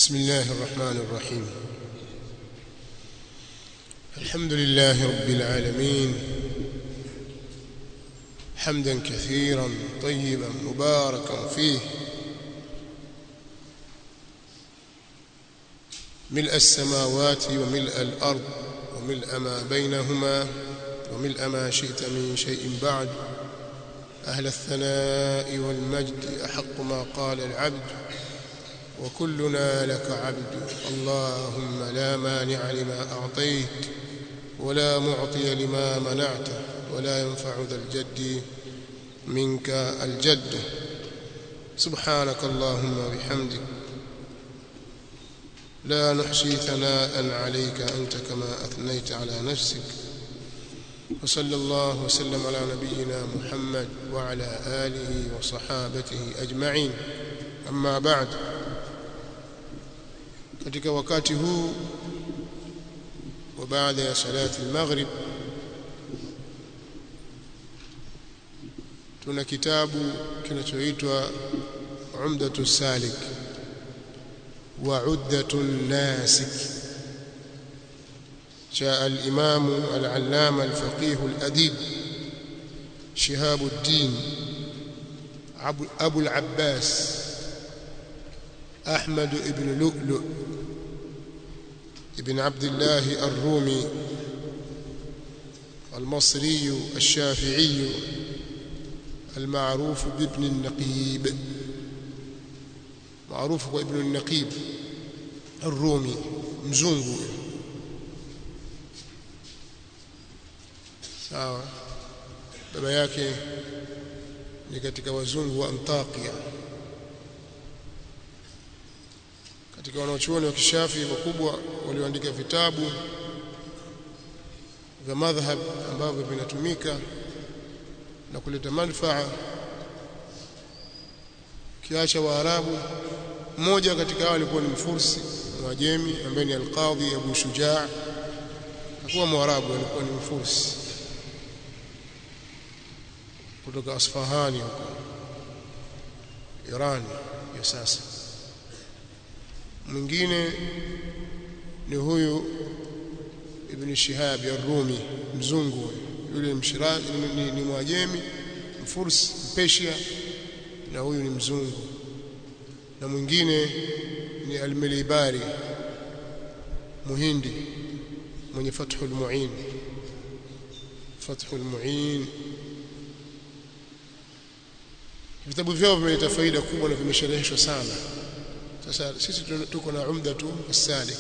بسم الله الرحمن الرحيم الحمد لله رب العالمين حمدا كثيرا طيبا مباركا فيه ملء السماوات وملء الأرض وملء ما بينهما وملء ما شئت من شيء بعد أهل الثناء والمجد أحق ما قال العبد وكلنا لك عبد اللهم لا مانع لما أعطيت ولا معطي لما منعت ولا ينفع ذا الجد منك الجد سبحانك اللهم وبحمدك لا نحصي ثناء عليك أنت كما أثنيت على نفسك وصلى الله وسلم على نبينا محمد وعلى آله وصحابته أجمعين أما بعد katika wakati huu wa baada ya salati al-maghrib tuna kitabu kinachoitwa Umdatu Salik wa Uddatu Nasik cha al-Imam al-Allama al-Faqih al-Adib Shihab ad-Din Abu al-Abbas أحمد بن لؤلؤ ابن عبد الله الرومي المصري الشافعي المعروف بابن النقيب معروف بابن النقيب الرومي مزungu sawa baba yake ni katika wazungu wa Antakia katika wanaochuoni wa kishafi wakubwa walioandika vitabu vya madhhab ambavyo vinatumika na kuleta manufaa kiacha waarabu mmoja katika hao alikuwa ni mfursi mwajemi ambaye ni alqadhi Abu Shujaa hakuwa mwarabu alikuwa ni mfursi kutoka Asfahani huko Irani ya sasa mwingine ni huyu Ibn Shihab ar-Rumi mzungu yule mshirazi ni, ni, ni mwajemi mfursi mpeshia na huyu ni mzungu na mwingine ni al-Milibari muhindi mwenye Fathul Muin Fathul Muin vitabu vyao vimeleta faida kubwa na vimeshereheshwa sana sasa sisi tuko na umdatu as-salik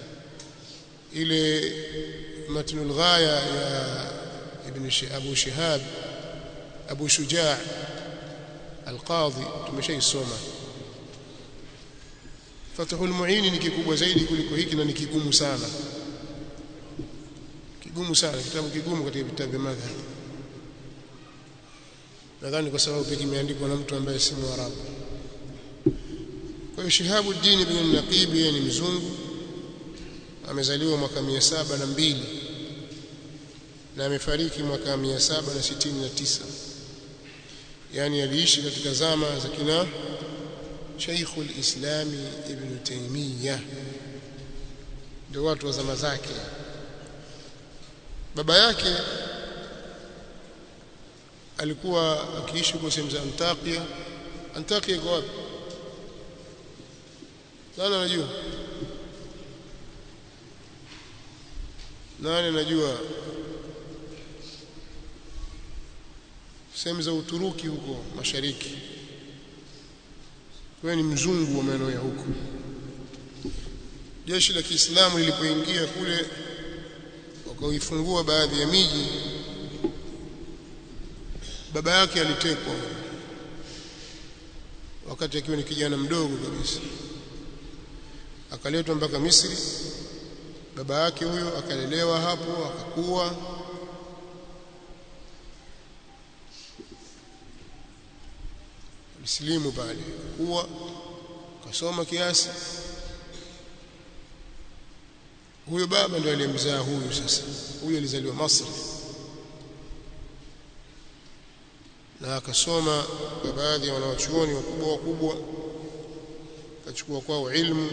ile matnul ghaya ya ibn Abu Shihab Abu Shujaa al-Qadhi tumeshaisoma Fathul Muin ni kikubwa zaidi kuliko hiki na ni kigumu sana kigumu sana kitabu kigumu katika vitabu vya madhhab nadhani kwa sababu pia kimeandikwa na mtu ambaye si Mwarabu kwa hiyo Shihabuddin ibn Naqib yeye ni mzungu amezaliwa mwaka saba na mbili na amefariki mwaka saba na sitini na tisa yani aliishi katika zama za kina Sheikhul Islami Ibn Taymiyyah ndio watu wa zama zake baba yake alikuwa akiishi huko sehemu za Antakia Antakia iko wapi nani anajua nani anajua sehemu za Uturuki huko mashariki wewe ni mzungu wa maeneo ya huko jeshi la Kiislamu lilipoingia kule wakaifungua baadhi ya miji baba yake alitekwa wakati akiwa ni kijana mdogo kabisa akaletwa mpaka Misri baba yake huyo akalelewa hapo akakuwa mslimu pale kuwa kasoma kiasi huyo baba ndio aliyemzaa huyu sasa huyu alizaliwa Masri na akasoma kwa baadhi ya wanawachuoni wakubwa wakubwa akachukua kwao ilmu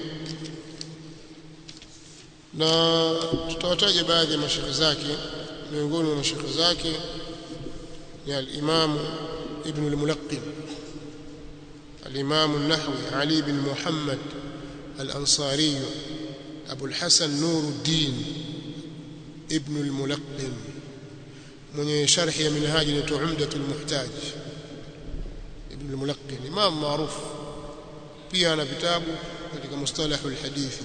na tutawataja baadhi ya mashekhe zake miongoni mwa mashekhe zake ni al-Imam Ibn al-Mulaqqin al-Imam an-Nahwi Ali bin Muhammad al-Ansari Abu al-Hasan Nuruddin Ibn al-Mulaqqin mwenye sharhi ya minhaji ni Umdatul Muhtaj Ibn al-Mulaqqin imam maarufu pia ana vitabu katika mustalahul hadithi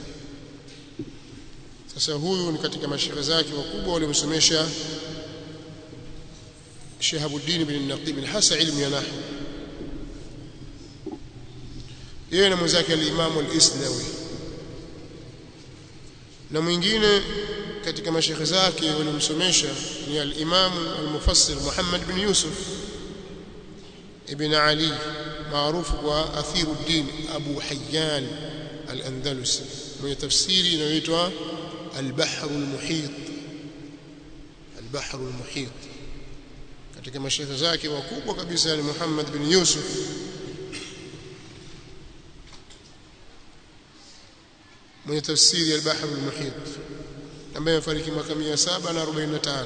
sasa huyu ni katika mashekhe zake wakubwa waliomsomesha Shahabuddin bin Naqib hasa ilmu ya nahwu yeye na mwenzake al-Imam al-Isnawi na mwingine katika mashekhe zake waliomsomesha ni al-Imam al-Mufassir Muhammad bin Yusuf ibn Ali maarufu kwa Athiruddin Abu Hayyan al-Andalusi mwenye tafsiri inayoitwa al-Bahr al-Muhit al-Bahr al-Muhit katika mashekhe zake wakubwa kabisa ni Muhammad bin Yusuf mwenye tafsiri al-Bahr al-Muhit ambaye amefariki mwaka 745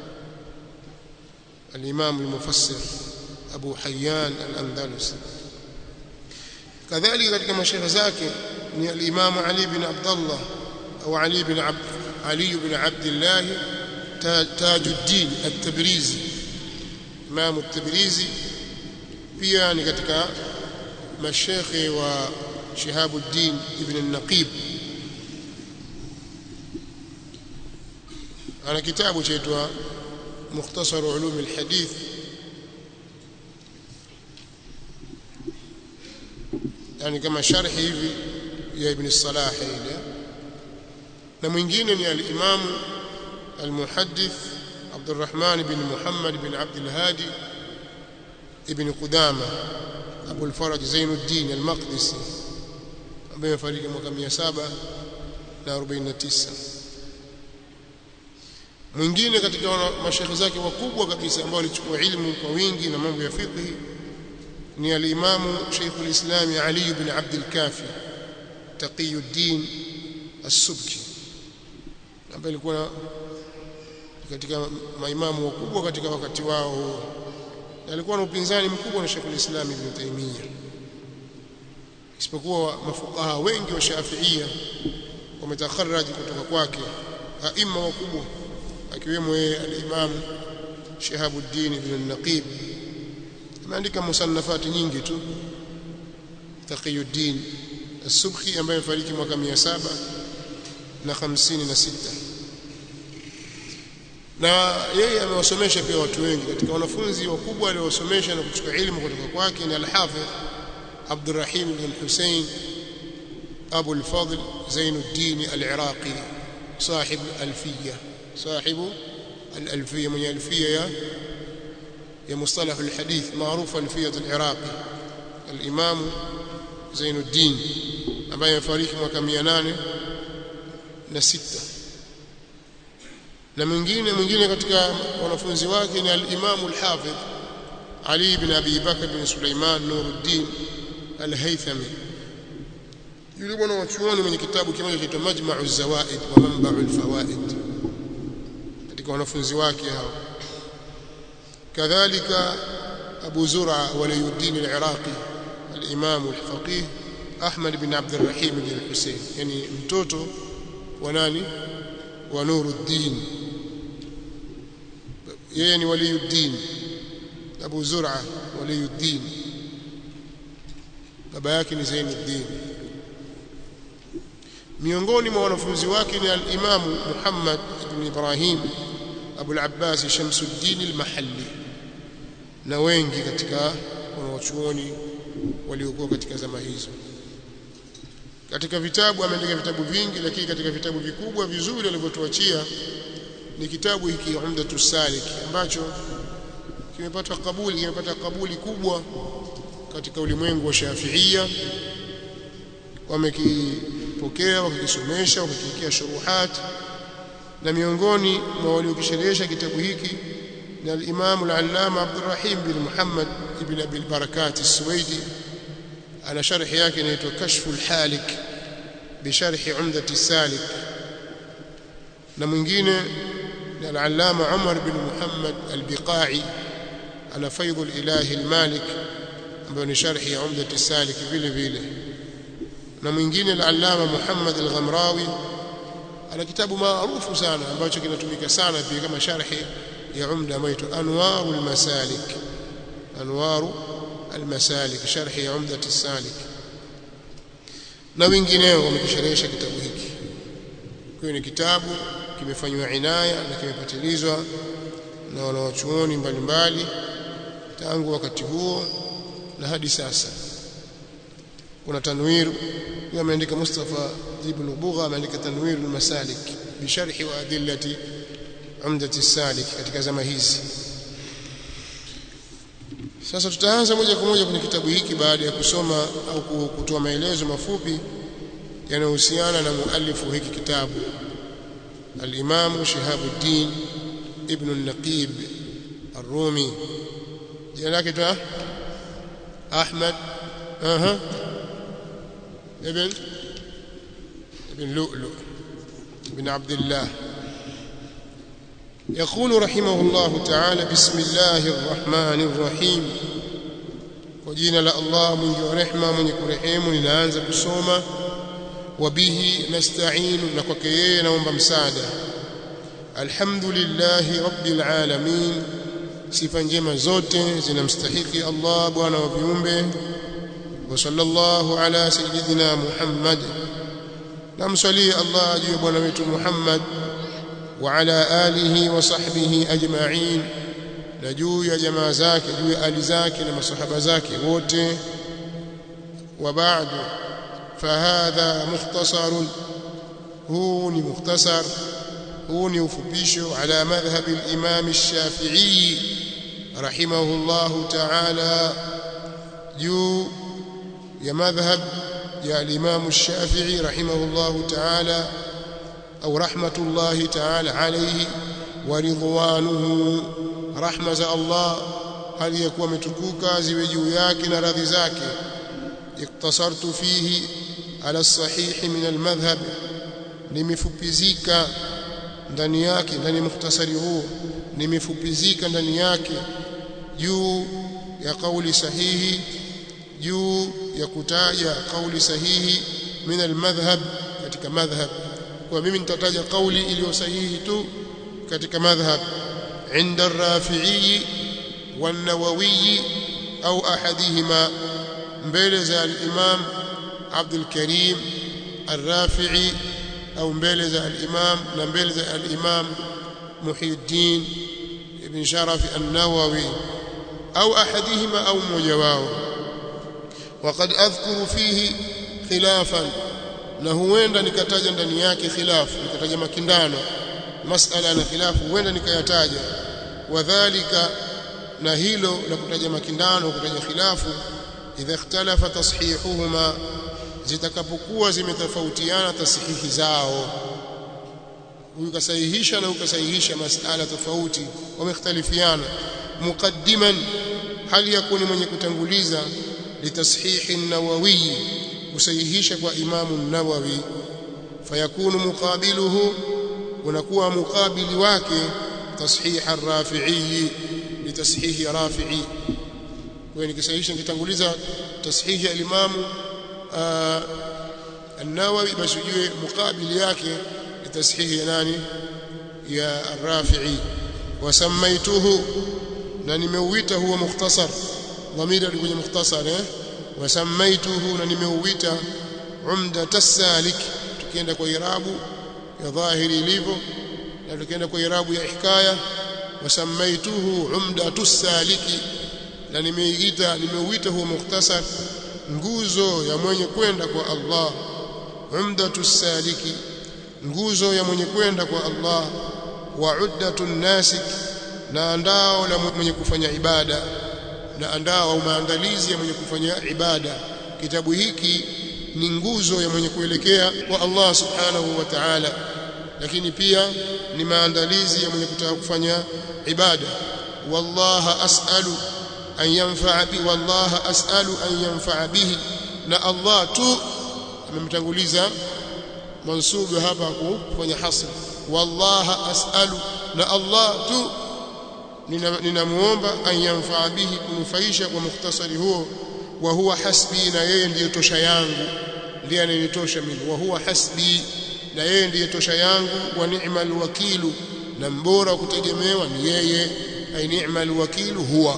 al-Imam al-Mufassir Abu Hayyan al-Andalusi kadhalika katika mashekhe zake ni al-Imam Ali bin Abdullah au Ali bin Abd Ali bin Abdullah Tajuddin at-Tabrizi Imam at-Tabrizi pia ni katika mashekhe wa Shihabuddin ibn al-Naqib ana kitabu chaitwa Mukhtasar Ulum al-Hadith yani kama sharhi hivi ya Ibn Salah ile na mwingine ni al-Imam al-Muhaddith Abdurrahman bin Muhammad bin Abd al-Hadi ibn Qudama Abu al-Faraj Zainuddin al-Maqdisi ambaye amefariki mwaka 749 mwingine katika mashekhe zake wakubwa kabisa ambao walichukua ilmu kwa wingi na mambo ya fiqh ni al-Imam Sheikh al-Islam Ali ibn Abd al-Kafi Taqiyuddin As-Subki ambaye alikuwa katika maimamu wakubwa katika wakati wao alikuwa na upinzani mkubwa na Sheikh al-Islam Ibn Taymiyyah isipokuwa mafuqaha wengi wa Shafi'ia wametakharraji kutoka kwake aima wakubwa akiwemo yeye al-Imam Shihabuddin ibn al-Naqib ameandika musannafati nyingi tu Taqiyuddin As-Subki ambaye amefariki mwaka 700 na 56 na yeye amewasomesha pia watu wengi katika wanafunzi wakubwa aliowasomesha na kuchukua elimu kutoka kwake ni al-Hafidh Abdurrahim ibn Hussein Abu al-Fadl Zainuddin al-Iraqi صاحب الألفية صاحب الألفية من الألفية يا يا مصطلح الحديث معروف ألفية العراقي الإمام زين الدين ambaye amefariki mwaka 806 na mwingine mwingine katika wanafunzi wake ni al-Imam al-Hafidh Ali ibn Abi Bakr bin Sulaiman Nuruddin al-Haythami yule bwana wa chuoni mwenye kitabu kimoja kinaitwa Majma'u Zawaid wa Manba'u al-Fawaid katika wanafunzi wake hao kadhalika Abu Zur'a Waliyuddin al-Iraqi al-Imam al-Faqih Ahmad bin Abd al-Rahim bin Hussein yani mtoto wa nani wa Nuruddin yeye ni Waliyuddin Abu Zur'a Waliyuddin baba yake ni Zainuddin miongoni mwa wanafunzi wake ni al-Imam Muhammad ibn Ibrahim Abu al-Abbas Shamsuddin al-Mahalli na wengi katika wanawachuoni waliokuwa katika zama hizo katika vitabu ameandika vitabu vingi lakini katika vitabu vikubwa vizuri alivyotuachia ni kitabu hiki Umdatu Salik ambacho kimepata kabuli kimepata kabuli kubwa katika ulimwengu wa Shafi'ia wamekipokea wakikisomesha wakikiwekea shuruhat na miongoni mwa waliokisherehesha kitabu hiki ni al-Imam al-Allama Abdurrahim bin Muhammad ibn Abi al-Barakat as-Suwaidi ana sharhi yake inaitwa kashful halik bisharhi umdati salik na mwingine ni al-allama Umar bin Muhammad al-Biqai ana faidhul ilahi al-malik ambayo ni sharhi ya umdati salik vile vile na mwingine al-allama Muhammad al-Ghamrawi ana kitabu maarufu sana ambacho kinatumika sana pia kama sharhi ya umda ambayo inaitwa anwarul masalik anwaru al-masalik sharhi ya umdati salik na wengineo wamekisherehesha kitabu hiki kwa ni kitabu kimefanywa inaya na kimepatilizwa na wanawachuoni mbalimbali tangu wakati huo na hadi sasa kuna tanwir ameandika Mustafa ibn Bugha ameandika tanwir al-masalik bi sharhi wa adillati umdati salik katika zama hizi sasa tutaanza moja kwa moja kwenye kitabu hiki baada ya kusoma au kutoa maelezo mafupi yanayohusiana na muallifu hiki kitabu al-Imam Shihabuddin ibn al-Naqib ar-Rumi jina lake ta Ahmad aha ibn ibn Lu'lu ibn Abdullah يقول رحمه الله تعالى بسم الله الرحمن الرحيم وجينا لا الله من رحمه من يرحم ninaanza kusoma وبه نستعين نكوك yeye naomba msaada alhamdulillah rabbil alamin sifa njema zote zinamstahiki Allah bwana wa viumbe wa sallallahu ala sayyidina Muhammad namsali Allah juu bwana wetu Muhammad وعلى آله وصحبه أجمعين نجو يا جماعة زاك جو يا آل زاك لما صحب زاك wote وبعد فهذا مختصر هو مختصر هو ufupisho على مذهب الإمام الشافعي رحمه الله تعالى جو يا مذهب يا الإمام الشافعي رحمه الله تعالى أو رحمة الله تعالى عليه ورضوانه رحمة الله هل يكون متكوكا زوجو yake na radhi zake iktasartu fihi ala sahih min almadhhab nimefupizika ndani yake ndani mukhtasari huu nimefupizika ndani yake juu ya kauli sahihi juu ya kutaja kauli sahihi min almadhhab katika madhhab kwa mimi nitataja kauli iliyo sahihi tu katika madhhab inda ar-Rafi'i wan-Nawawi au ahadihima mbele za al-Imam Abdul Karim ar-Rafi'i au mbele za al-Imam na mbele za al-Imam Muhyiddin ibn Sharaf an-Nawawi au ahadihima au mmoja wao وقد أذكر فيه خلافا na huenda nikataja ndani yake khilafu nikataja makindano masala na khilafu huenda nikayataja wadhālika na hilo la kutaja makindano kutaja khilafu idha ikhtalafa tashihuhuma zitakapokuwa zimetofautiana tasihihi zao ukasahihisha na ukasahihisha masala tofauti wamekhtalifiana muqaddiman hali yakuni mwenye kutanguliza litashihi an-nawawi kusahihisha kwa imamu nawawi fayakunu muqabiluhu unakuwa mukabili wake tashih ar-rafi'i litashihi rafi'i kwa nikisahihisha nikitanguliza tashihi al-imamu an-nawawi basi ujue mukabili yake litashihi ya nani ya ar-rafi'i wasamaituhu na nimeuita huwa mukhtasar dhamira kwenye mukhtasar eh wasamaituhu na nimeuita umdat as-salik tukienda kwa irabu ya dhahiri ilivyo na tukienda kwa irabu ya hikaya wasamaituhu umdat as-saliki na nimeiita nimeuita huo mukhtasar nguzo ya mwenye kwenda kwa Allah umdatu as-saliki nguzo ya mwenye kwenda kwa Allah wa uddatu nasik na andao la mwenye kufanya ibada na andao au maandalizi ya mwenye kufanya ibada kitabu hiki ni nguzo ya mwenye kuelekea kwa Allah subhanahu wa ta'ala lakini pia ni maandalizi ya mwenye kutaka kufanya ibada wallaha as'alu an yanfa'a bi wallaha as'alu an yanfa'a bihi na Allah tu amemtanguliza mansubu hapa kufanya hasr wallaha as'alu na Allah tu ninamuomba an yanfaa bihi kunufaisha kwa mukhtasari huo wa huwa hasbi na yeye ndiye tosha yangu ndiye anyenitosha mimi wa huwa hasbi na yeye ndiye tosha yangu wa ni'mal wakilu na mbora kutegemewa ni yeye ay ni'mal wakilu huwa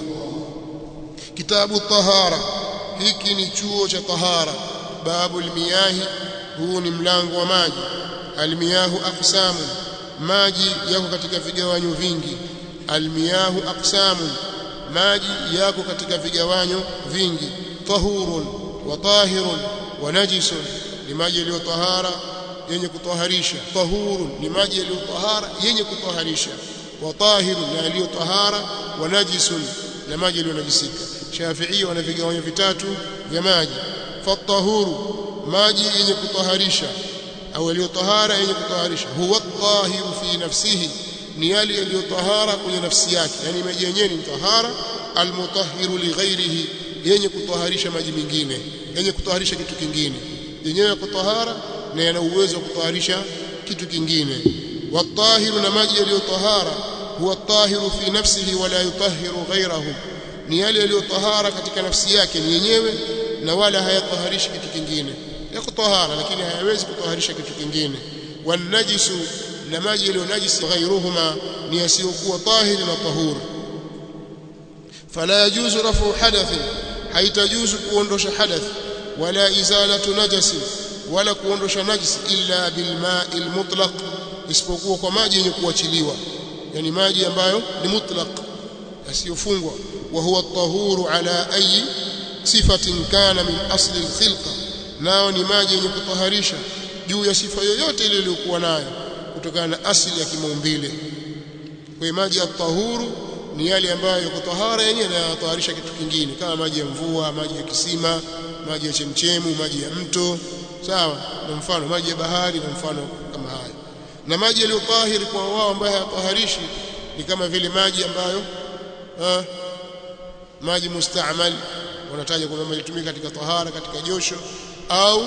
kitabu tahara hiki ni chuo cha tahara babu almiyahi huu ni mlango wa maji almiyahu aqsamu maji yako katika vigawanyo vingi almiyahu aqsamu maji yako katika vigawanyo vingi tahurun wa tahirun wa najisun ni maji yaliyo tahara yenye kutoharisha tahurun ni maji yaliyo tahara yenye kutoharisha wa tahirun na yaliyo tahara wa najisun na maji yaliyo najisika Shafi'i wana vigawanyo vitatu vya maji fatahuru maji yenye kutoharisha au yaliyo tahara yenye kutoharisha huwa tahiru fi nafsihi ni yale yaliyo tahara kwenye nafsi yake yani maji yenyewe ni tahara almutahhiru li ghairihi yenye kutoharisha maji mengine yenye kutoharisha kitu kingine yenyewe yako tahara na yana uwezo wa kutoharisha kitu kingine watahiru na maji yaliyo tahara huwa tahiru fi nafsihi wala yutahhiru ghairahu ni yale yaliyo tahara katika nafsi yake ni yenyewe na wala hayataharishi kitu kingine yako tahara lakini hayawezi kutoharisha kitu kingine wanajisu na maji yaliyo najisi ghairuhuma ni yasiyokuwa tahiri na tahuru fala yajuzu rafu hadath haitajuzu kuondosha hadath wala izalatu najasi wala kuondosha najisi illa bilma'i almutlaq isipokuwa kwa maji yenye kuachiliwa yani maji ambayo ni mutlaq yasiyofungwa wa huwa at-tahuru ala ayi sifatin kana min asli al-khilqa nao ni maji yenye kutaharisha juu ya sifa yoyote ile iliyokuwa nayo kutokana na asili ya kimaumbile kwa maji ya tahuru ni yale ambayo yako tahara yenyewe na yanataharisha kitu kingine kama maji ya mvua maji ya kisima maji ya chemchemu maji ya mto sawa na mfano maji ya bahari na mfano kama haya na maji yaliyo tahiri kwa wao ambayo hayataharishi ni kama vile maji ambayo ha, maji mustaamal wanataja kwamba yalitumika katika tahara katika josho au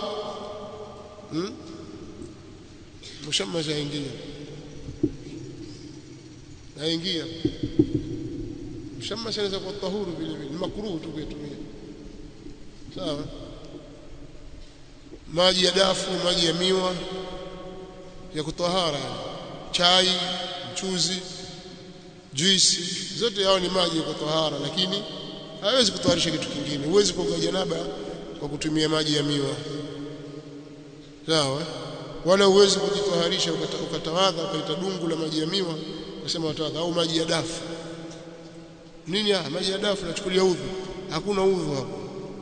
hmm? mshamma zaingia naingia mshamma sanaweza kuwa tahuru vile vile ni makruhu tu kuitumia sawa maji ya dafu maji ya miwa ya kutahara chai mchuzi juisi zote yao ni maji ya kutahara lakini hawezi kutoharisha kitu kingine huwezi kuoga janaba kwa kutumia maji ya miwa sawa wala huwezi kujitoharisha ukatawadha ukaita dungu la maji ya miwa ukasema watawadha au maji ya dafu nini ah maji ya dafu nachukulia udhu hakuna udhu hapo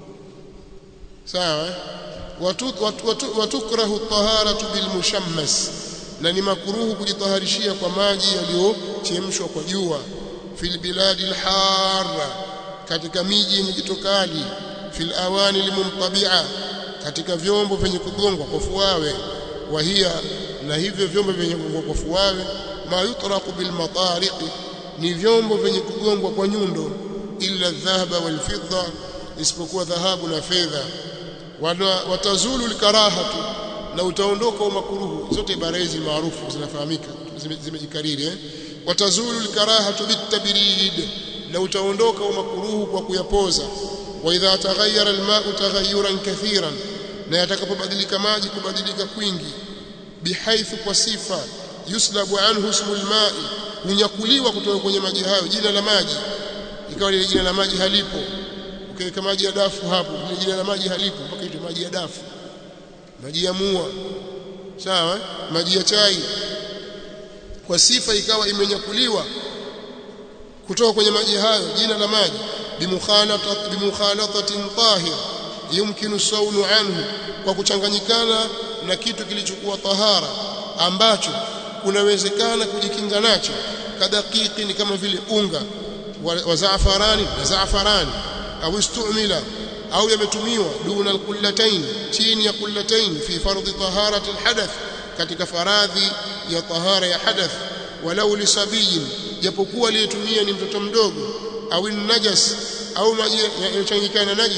sawa watukrahu taharatu bilmushammas na ni makruhu kujitaharishia kwa maji yaliyochemshwa kwa jua fil biladi alharra katika miji yenye jitokali fil awani limumtabia katika vyombo vyenye kugongwa kwa fuawe wahia na hivyo vyombo vyenye kugongwa kwa fuawe ma yutraqu bil matariq ni vyombo vyenye kugongwa kwa nyundo illa dhahaba wal fidda isipokuwa dhahabu na fedha watazulu likarahatu na utaondoka umakuruhu zote ibara hizi maarufu zinafahamika zimejikariri eh watazulu likarahatu bitabrid na utaondoka umakuruhu kwa kuyapoza wa idha taghayyara alma'u taghayyuran kathiran na yatakapobadilika maji kubadilika kwingi bihaithu kwa sifa yuslabu anhu ismul ma'i hunyakuliwa kutoka kwenye maji hayo jina la maji ikawa ile jina la maji halipo ukiweka maji ya dafu hapo ile jina la maji halipo mpaka itwe maji ya dafu maji ya mua sawa maji ya chai kwa sifa ikawa imenyakuliwa kutoka kwenye maji hayo jina la maji bimukhalatatin bimukhalatatin tahir yumkinu saunu anhu kwa kuchanganyikana na kitu kilichokuwa tahara ambacho kunawezekana kujikinga nacho kadakiki ni kama vile unga wa zaafarani na zaafarani au istumila au yametumiwa duna alqullatayn chini ya qullatayn fi fardhi taharati alhadath katika faradhi ya tahara ya hadath walau lisabiyin japokuwa aliyetumia ni mtoto mdogo au najas au maji yaliyochanganyikana najis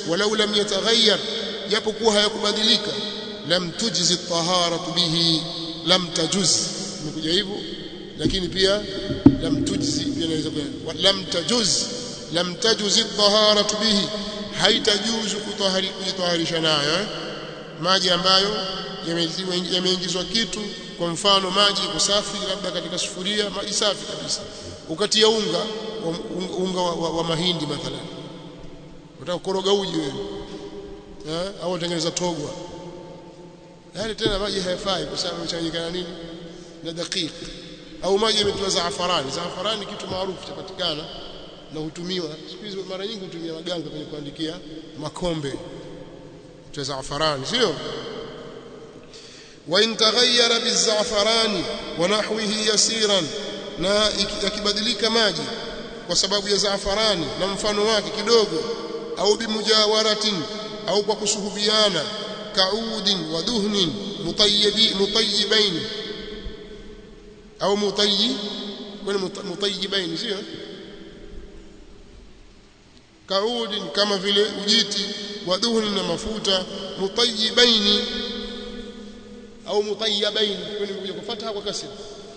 walau lam yataghayyar japokuwa hayakubadilika lam tujzi taharatu bihi lam tajuz imekuja hivyo lakini pia lam tujzi pia inaweza kuwa lam tajuz lam tajuzi taharatu bihi haitajuzu kutahari kujitaharisha nayo eh? maji ambayo yameingizwa kitu kwa mfano maji kusafi labda katika sufuria maji safi kabisa ukatia unga unga, unga wa, wa, wa mahindi mathalan unataka kukoroga uji wewe eh au utengeneza togwa yale tena maji hayafai kwa sababu yamechanganyikana nini na dakika au maji yametiwa zaafarani zaafarani kitu maarufu chapatikana na hutumiwa siku hizi mara nyingi hutumia maganga kwenye kuandikia makombe cha zaafarani sio wa in taghayyara bizafarani wa nahwihi yasiran na yakibadilika maji kwa sababu ya zaafarani na mfano wake kidogo au bimujawaratin au kwa kusuhubiana kaudin wa duhnin mutayyibi mutayyibain au mutayyi wala mutayyibain sio kaudin kama vile ujiti wa duhnin na mafuta mutayyibaini au mutayyibain kwani kuja kufuata kwa kasri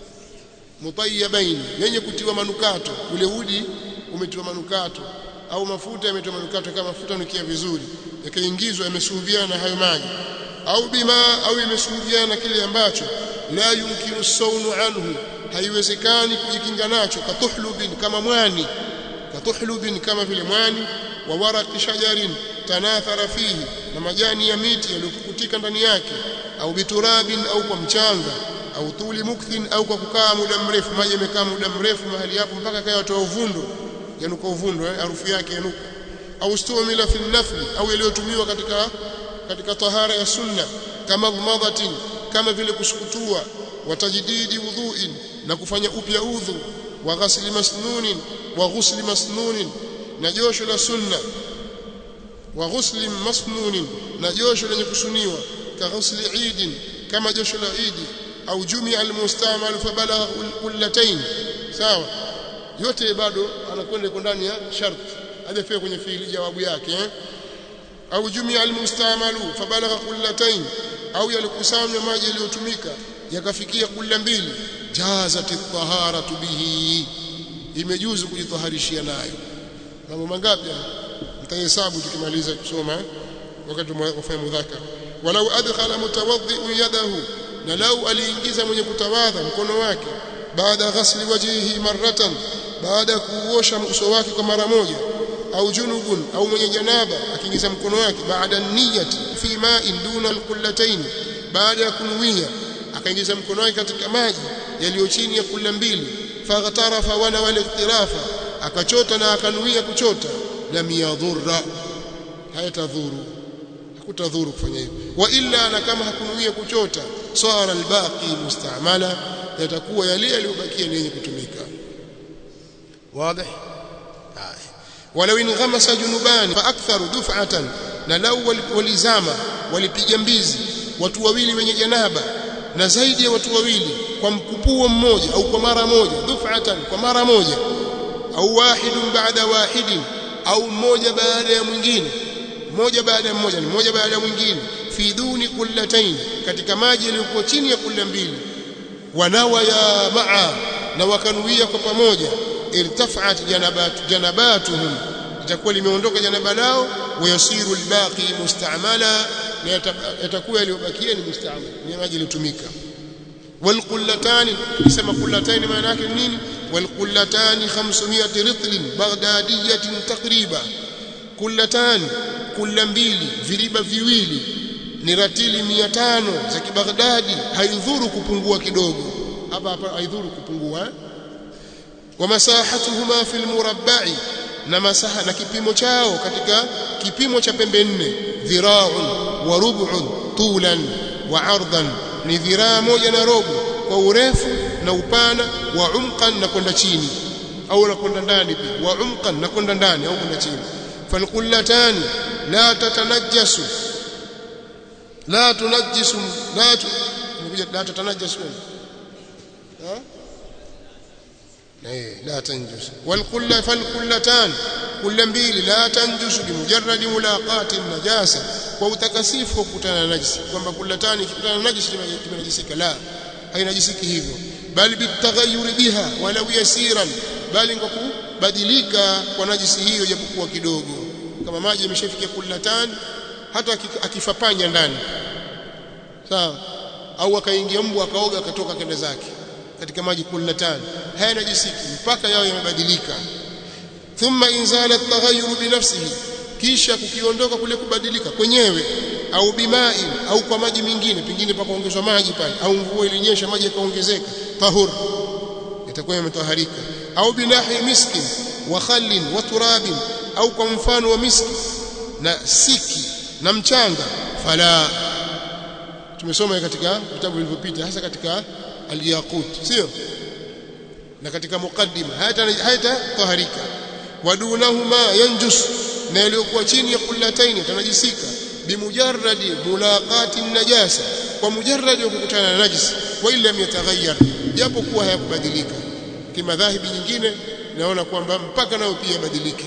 mutayyibain yenye kutiwa manukato ule udi umetiwa manukato au mafuta yametiwa manukato kama mafuta nukia vizuri yakaingizwa yamesuhubiana na hayo maji au bima au yamesuhubiana kile ambacho la yumkinu saunu anhu haiwezekani kujikinga nacho katuhlubin kama mwani katuhlubin kama vile mwani wa waraqi shajarin tanathara fihi na majani ya miti yaliyopukutika ndani yake au biturabin au kwa mchanga au tuli mukthin au kwa kukaa muda mrefu maji yamekaa muda mrefu mahali hapo mpaka kaya watoa uvundo yanuka uvundo eh, harufu yake yanuka au stumila fi nafli au yaliyotumiwa katika katika tahara ya sunna kama madhatin kama vile kusukutua watajdidi wudhuin na kufanya upya udhu wa ghasli masnunin wa ghusli masnunin na josho la sunna wa ghusli masnunin na josho lenye kusuniwa ka ghusli idin kama josho la idi au jumia almustamal fabalagha kullatayn sawa yote bado anakwenda iko ndani ya sharti hajafika kwenye fiili jawabu yake eh? au jumia almustamalu fabalagha kullatayn au yalikusanywa maji yaliyotumika yakafikia kulla mbili jazati taharatu bihi imejuzu kujitaharishia nayo mambo mangapi mtahesabu tukimaliza kusoma wakati wafanya mudhakara walau adkhala mutawaddi yadahu na lau aliingiza mwenye kutawadha mkono wake baada ghasli wajhihi marratan baada ya kuosha uso wake kwa mara moja au junubun au mwenye janaba akiingiza mkono wake baada niyati fi ma'in duna alqullatayn baada ya kunuia akaingiza mkono wake katika maji yaliyo chini ya kulla mbili faghtarafa wana wal iktirafa akachota na akanuia kuchota lam yadhurra hayatadhuru hakutadhuru kufanya hivyo wa illa na kama hakunuia kuchota sara albaqi mustamala yatakuwa yale yaliyobakia ni yenye kutumika wazi ولو انغمس جنبان فاكثر دفعه na lau walizama walipiga mbizi watu wawili wenye janaba na zaidi ya watu wawili kwa mkupuo mmoja au kwa mara moja dufatan kwa mara moja au wahidun baada wahidin au mmoja baada ya mwingine mmoja baada ya mmoja ni mmoja baada ya mwingine fi duni kullatain katika maji yaliyokuwa chini ya kulla mbili wanawa ya maa na wakanuia kwa pamoja irtafa'at janabat janabatuhum itakuwa limeondoka janaba lao wayasiru albaqi mustamala na yatakuwa yaliyobakia ni mustamala ni maji yaliyotumika والقلتان كما قلتان maana yake nini والقلتان 500 رطل بغداديه تقريبا قلتان kula mbili viriba viwili ni ratili 500 za kibaghdadi haidhuru kupungua kidogo hapa hapa haidhuru kupungua eh? wa masahatuhuma fil murabba'i na masaha na kipimo chao katika kipimo cha pembe nne dhira'un wa rub'un tulan wa 'ardan ni dhiraa moja na robo kwa urefu na upana wa umqan na kwenda chini au na kwenda ndani pia wa umqan na kwenda ndani au kwenda chini falqullatani la tatanajjasu la tunajjisu la la tatanajjasu ha eh la tanjus walqulla falqullatan kula mbili la tanjusu bimujarradi mulaqati najasa kwa utakasifu wa kukutana na najisi kwamba kulatani kukutana na najisi kimenajisika la hainajisiki hivyo bali bitaghayyur biha walau yasiran bali kwa kubadilika kwa najisi hiyo japokuwa kidogo kama maji yameshafikia kulatani hata akifapanya ndani sawa au akaingia mbu akaoga akatoka kende zake katika maji kulatani haya najisiki mpaka yao yamebadilika thumma inzala at-taghayyur binafsihi kisha kukiondoka kule kubadilika kwenyewe au bimai au kwa maji mengine pengine pakaongezwa maji pale au mvua ilinyesha maji yakaongezeka tahur itakuwa yametaharika au binahi miskin wa khallin wa turabin au kwa mfano wa miski na siki na mchanga fala tumesoma katika vitabu vilivyopita hasa katika al-yaqut sio na katika mukaddima hayata hayata taharika wadunahuma yanjus na yaliyokuwa chini ya kullataini tanajisika bimujarradi mulaqati najasa kwa mujarradi wa kukutana na najisi wa illa yataghayyar japo kuwa hayakubadilika kimadhahibi nyingine naona kwamba mpaka nayo pia badilike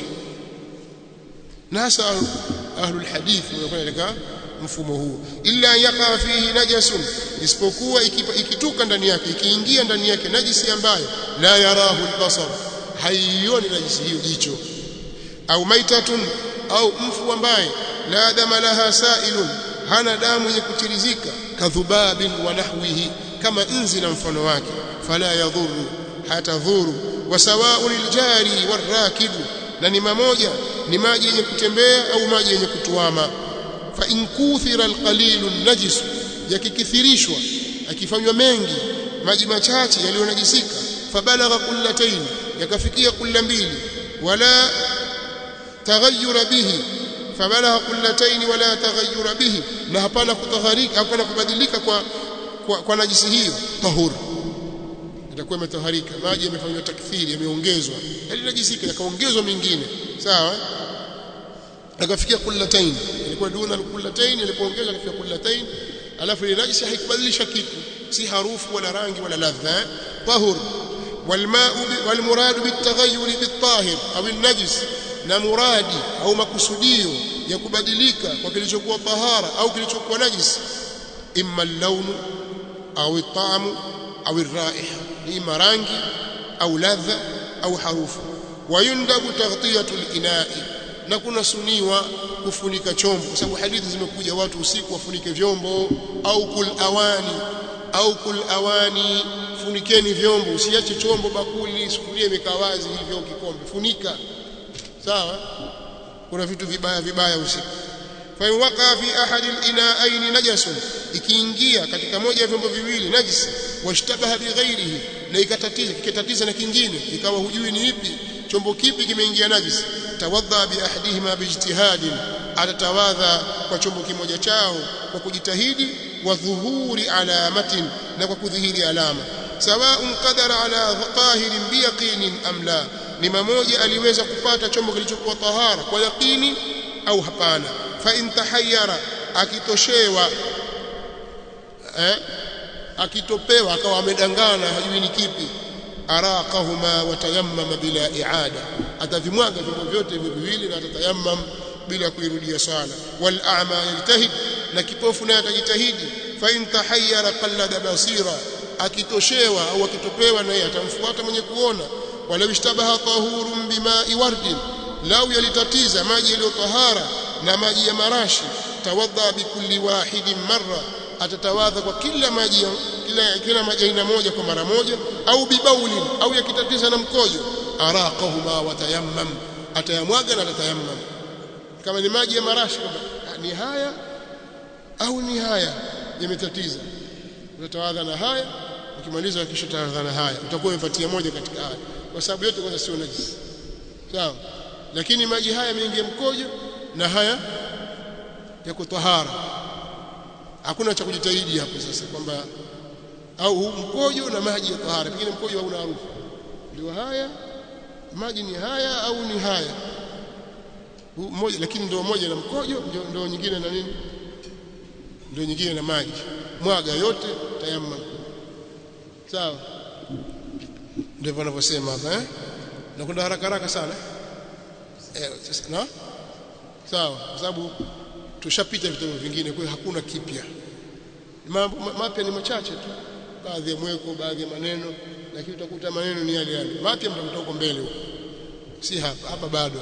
na hasa ahlul hadith wanakwenda katika mfumo huu illa yaqa fihi najasun isipokuwa ikituka ndani yake ikiingia ndani yake najisi ambayo la yarahu albasar haioni najisi hiyo jicho au maitatun au mfu ambaye la dama laha sailun hana damu yenye kutirizika kadhubabin wa nahwihi kama nzi na mfano wake fala yadhuru hatadhuru wa sawa'u liljari warakibu na ni mamoja ni maji yenye kutembea au maji yenye kutuama fa in kuthira alqalilu najis yakikithirishwa akifanywa mengi maji machache yaliyonajisika fabalagha kullatayn yakafikia kulla mbili wala taghayyura bihi fabalagha kullatayn wala taghayyura bihi na hapana kutaharika hapana kubadilika kwa kwa, kwa najisi hiyo tahur itakuwa imetaharika maji yamefanywa takthiri yameongezwa yalinajisika yakaongezwa mengine sawa akafikia kullatain ilikuwa duna kullatain ilipoongezwa katika kullatain alafu ile najisi haikubadilisha kitu si harufu wala rangi wala ladha tahur والماء والمراد بالتغير بالطاهر او النجس na muradi au makusudio ya kubadilika kwa kilichokuwa tahara au kilichokuwa najis imma al-lawn au at-ta'am au ar-ra'iha ima rangi au ladha au harufu wayundabu taghtiyatu al-ina'i na kuna suniwa kufunika chombo kwa sababu hadithi zimekuja watu usiku wafunike vyombo au kul awani au kul awani funikeni vyombo usiache chombo bakuli sufuria imekaa wazi hivyo kikombe funika sawa kuna vitu vibaya vibaya usiku fa in waqa fi ahadi al-ina'ayn najasun ikiingia katika moja ya vyombo viwili najisi washtabaha bighairihi na ikatatiza kikatatiza na kingine ikawa hujui ni ipi chombo kipi kimeingia najisi tawadha bi ahadihima bijtihadin atatawadha kwa chombo kimoja chao kwa kujitahidi wa dhuhuri alamatin na kwa kudhihiri alama sawaun qadara ala tahirin biyaqinin am la ni mmoja aliweza kupata chombo kilichokuwa tahara kwa yaqini au hapana fa in tahayyara akitoshewa eh akitopewa akawa amedangana hajui ni kipi araqahuma watayammama bila iada atavimwaga vyombo vyote hivyo viwili na atatayammam bila kuirudia sala wal a'ma yajtahid na kipofu naye atajitahidi fa in tahayyara qallada basira akitoshewa au akitopewa naye atamfuata mwenye kuona wala ishtabaha tahurun bima'i wardin lau yalitatiza maji yaliyo tahara na maji ya marashi tawadha bikulli wahidin marra atatawadha kwa kila maji kila kila maji aina moja kwa mara moja au bibaulin au yakitatiza na mkojo araqahuma watayammam atayamwaga na atatayammam kama ni maji ya marashi ni haya au ni haya yametatiza utatawadha na haya ukimaliza kisha utawadha na haya utakuwa umepatia moja katika haya kwa sababu yote kwanza sio najisi sawa lakini maji haya yameingia mkojo na haya yako tahara hakuna cha kujitahidi hapo sasa kwamba au huu mkojo na maji ya tahara pengine mkojo hauna harufu ndio haya maji ni haya au ni haya mmoja lakini ndio moja na mkojo ndio, ndio nyingine na nini ndio nyingine na maji mwaga yote tayamma sawa ndivyo wanavyosema hapa eh nakwenda haraka haraka sana eh, sasa na sawa kwa sababu tushapita vitabu vingine kwa hiyo hakuna kipya mambo mapya ni machache tu baadhi ya mweko baadhi ya maneno lakini utakuta maneno ni yale yale mapya mtakuta huko mbele huko si hapa hapa bado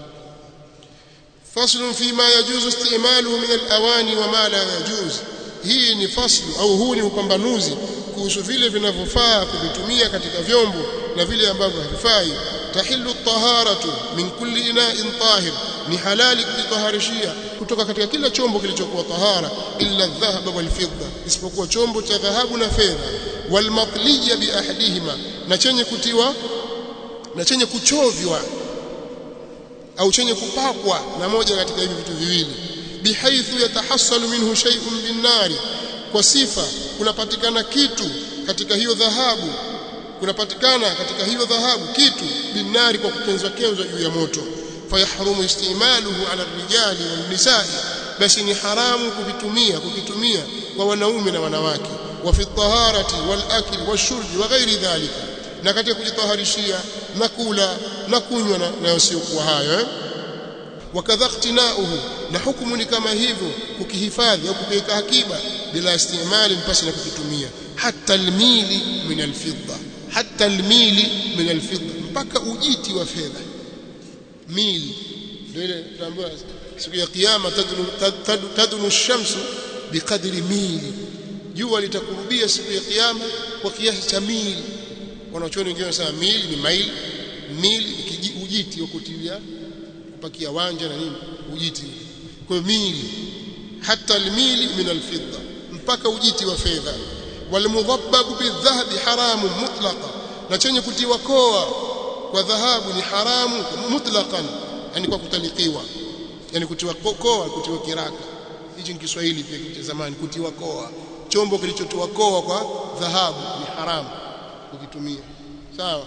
faslu fima yajuzu istimaluhu min alawani wa ma la yajuz hii ni faslu au huu ni upambanuzi kuhusu vile vinavyofaa kuvitumia katika vyombo na vile ambavyo havifai tahillu taharatu min kulli ina'in tahir ni halali kujitaharishia kutoka katika kila chombo kilichokuwa tahara illa dhahaba wal fidda isipokuwa chombo cha dhahabu na fedha wal matliya bi ahadihima na chenye kutiwa na chenye kuchovywa au chenye kupakwa na moja katika hivi vitu viwili bihaithu yatahassalu minhu shay'un bin-nari kwa sifa kunapatikana kitu katika hiyo dhahabu kunapatikana katika hiyo dhahabu kitu binari kwa kukenzwa kenzwa juu ya moto fayahrumu istimaluhu ala rijali wan nisaa basi ni haramu kuvitumia kukitumia kwa wanaume na wanawake wa fi taharati wal akli washurbi wa ghairi dhalika na katika kujitaharishia na kula na kunywa na, na yosiokuwa hayo eh? wakadha ikhtinauhu na hukumu ni kama hivyo kukihifadhi au kukiweka akiba bila istimali mpasi na kukitumia hata almili min alfidda hata almili min alfidda mpaka ujiti wa fedha mili ndio ile tunaambiwa siku ya kiyama tadunu tadunu, tadunu shamsu biqadri mili jua litakurubia siku ya kiyama kwa kiasi cha mili wanachuoni wengine wanasema mili ni maili mili ujiti wa kutilia kupakia wanja na nini ujiti kwa hiyo mili hata almili min alfidda mpaka ujiti wa fedha walmudhabbabu bidhahabi haramu mutlaqa na chenye kutiwa koa kwa dhahabu ni haramu mutlaqan yani kwa kutalikiwa yani kutiwa koa kutiwa kiraka hichi ni Kiswahili pia cha zamani kutiwa koa chombo kilichotiwa koa kwa dhahabu ni haramu kukitumia sawa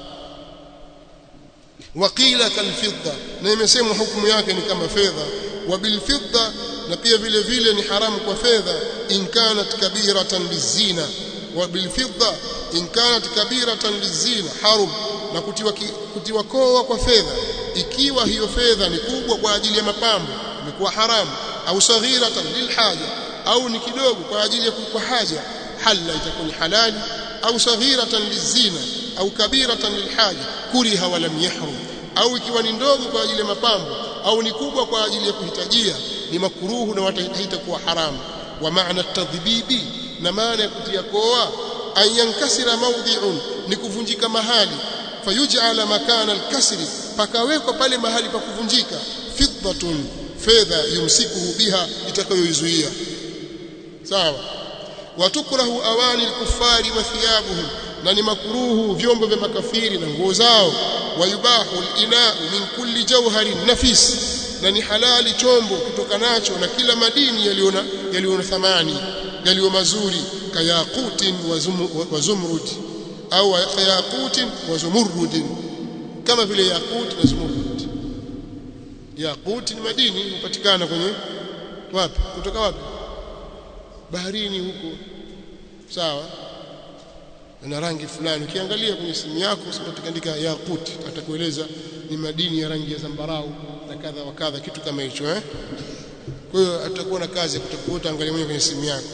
waqila kalfidda na imesemwa hukumu yake ni kama fedha wa bilfidda na pia vile vile ni haramu kwa fedha in kanat kabiratan lizina wa bilfidda in kanat kabiratan lizina harum na kutiwa kutiwa koa kwa fedha ikiwa hiyo fedha ni kubwa kwa ajili ya mapambo imekuwa haramu au saghiratan lilhaja au ni kidogo kwa ajili ya kwa haja halla itakuwa ni halali au saghiratan lizina au kabiratan lilhaja kuriha wa lam yahrum au ikiwa ni ndogo kwa ajili ya mapambo au ni kubwa kwa ajili ya kuhitajia ni makruhu na watahita kuwa haramu wa maana tadhbibi na maana ya kutia koa an yankasira mawdhi'un ni kuvunjika mahali fayuj'ala makana alkasri pakawekwa pale mahali pa kuvunjika fiddatun fedha yumsikuhu biha itakayoizuia sawa watukrahu awani alkuffari wa thiyabuhum na ni makruhu vyombo vya makafiri na nguo zao wayubahu alinau min kulli jawharin nafis na ni halali chombo kitokanacho na kila madini yaliona yaliona thamani yaliyo mazuri kayaqutin wa zumrud au kayaqutin wa zumurrud kama vile yaqut na zumurrud yaqut ni madini hupatikana kwenye wapi kutoka wapi baharini huko sawa na rangi fulani ukiangalia kwenye simu yako utaandika yaqut atakueleza ni madini ya rangi ya zambarau na kadha wa kadha kitu kama hicho eh kwa hiyo atakuwa na kazi ya kutafuta angalia mwenyewe kwenye simu yako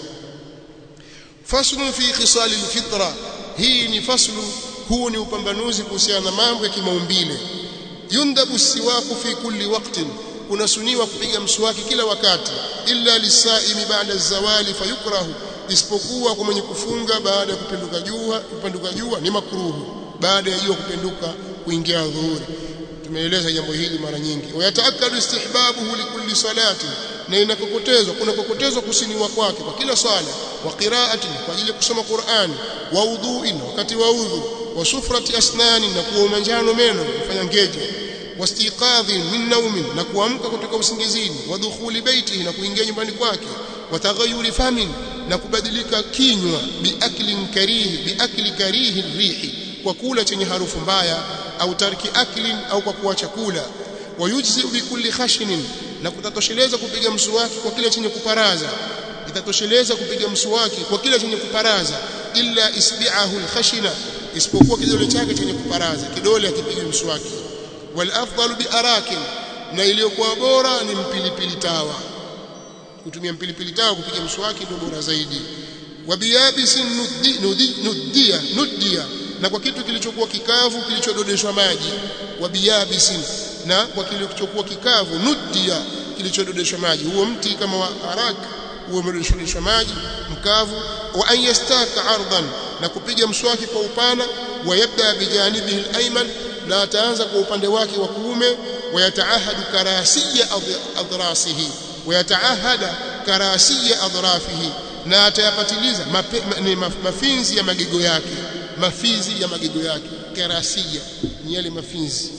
faslu fi khisal alfitra hii ni faslu huu ni upambanuzi kuhusiana na mambo ya kimaumbile yundabu siwaku fi kulli waqtin unasuniwa kupiga mswaki kila wakati illa lisaimi ba'da zawali fayukrahu isipokuwa kwa mwenye kufunga baada ya kupinduka jua kupinduka jua ni makruhu baada ya jua kupinduka kuingia dhuhuri tumeeleza jambo hili mara nyingi wayataakadu istihbabuhu likulli salati na inakokotezwa kuna kokotezwa kusiniwa kwake kwa kila swala wa qiraati kwa ajili ya kusoma Qur'ani wa udhuin wakati wa udhu wa sufrati asnani na kuoma njano meno kufanya ngeje wastiqadhin min naumin na kuamka kutoka usingizini wa dukhuli baitihi na kuingia nyumbani kwake wa taghayyuri famin na kubadilika kinywa biaklin karihi biakli karihi rihi kwa kula chenye harufu mbaya au tarki aklin au kwa kuacha kula wayujzi bikulli khashinin na kutatosheleza kupiga mswaki kwa kile chenye kuparaza itatosheleza kupiga mswaki kwa kile chenye kuparaza illa isbi'ahu alkhashina isipokuwa kidole chake chenye kuparaza kidole akipige mswaki wal afdalu bi arakin na iliyokuwa bora ni mpilipili tawa kutumia mpilipili tawa kupiga mswaki ndio bora zaidi wabiyabisin nuddi, nuddi, nuddia nuddia na kwa kitu kilichokuwa kikavu kilichododeshwa maji wabiyabisin na kwa kilichokuwa kikavu nuddia kilichododeshwa maji huo mti kama wa arak huo umedodeshwa maji mkavu wa an yastaka ardan na kupiga mswaki kwa upana wa yabda bijanibihi al-ayman na ataanza kwa upande wake wa kuume wayataahadu karasiya adrasihi wayataahada karasiya adrafihi na atayapatiliza mape, ma, mafinzi ya magego yake mafizi ya magego yake karasiya ni yale mafinzi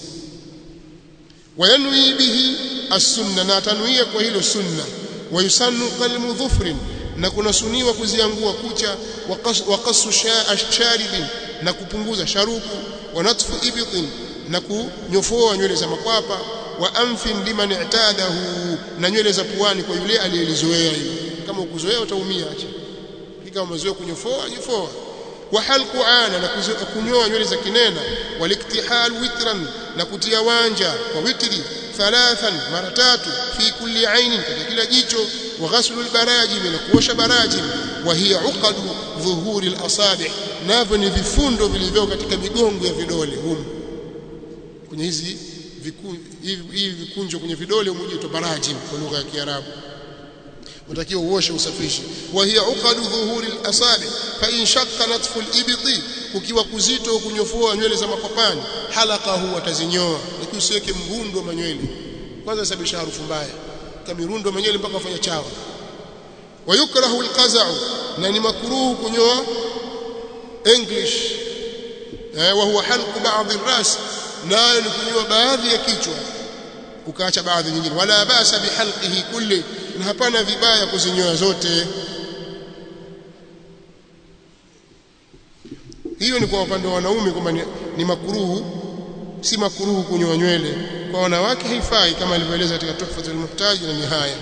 wayanwi bihi as-sunna na atanuia kwa hilo sunna wayusannu qalmu dhufrin na kunasuniwa kuziangua kucha wa qasu sharibin na kupunguza sharuku wa natfu ibitin na kunyofoa nywele za makwapa wa anfin liman i'tadahu na nywele za puani kwa yule aliyelizoea hiyo kama ukuzoea utaumia acha kama umezoea kunyofoa nyofoa wa halqu ana na kunyoa nywele za kinena waliktihal witran na kutia wanja kwa witri thalathan mara tatu fi kulli ainin katika kila jicho wa ghaslu albarajim na kuosha barajim wa hiya uqadu dhuhuri alasabi navyo ni vifundo vilivyo katika migongo ya vidole humu kwenye hizi hivi vikunjo kwenye vidole umujito barajim kwa lugha ya Kiarabu utakiwa uoshe usafishe wa hiya uqadu dhuhuri al-asabi fa in shaqqa natfu al-ibti ukiwa kuzito kunyofoa nywele za mapapani halaqahu atazinyoa lakini usiweke mrundo wa manywele kwanza sababisha harufu mbaya kama mirundo manywele mpaka afanya chawa wa yukrahu al-qaza'u na ni makruhu kunyoa english eh, wa huwa halqu ba'd ar-ras nayo ni kunyoa baadhi ya kichwa ukaacha baadhi nyingine wala basa bihalqihi kulli na hapana vibaya kuzinyoa zote hiyo ni kwa upande wa wanaume kwamba ni, ni makuruhu si makuruhu kunyoa nywele kwa wanawake haifai kama alivyoeleza katika tuhfatul muhtaji na nihaya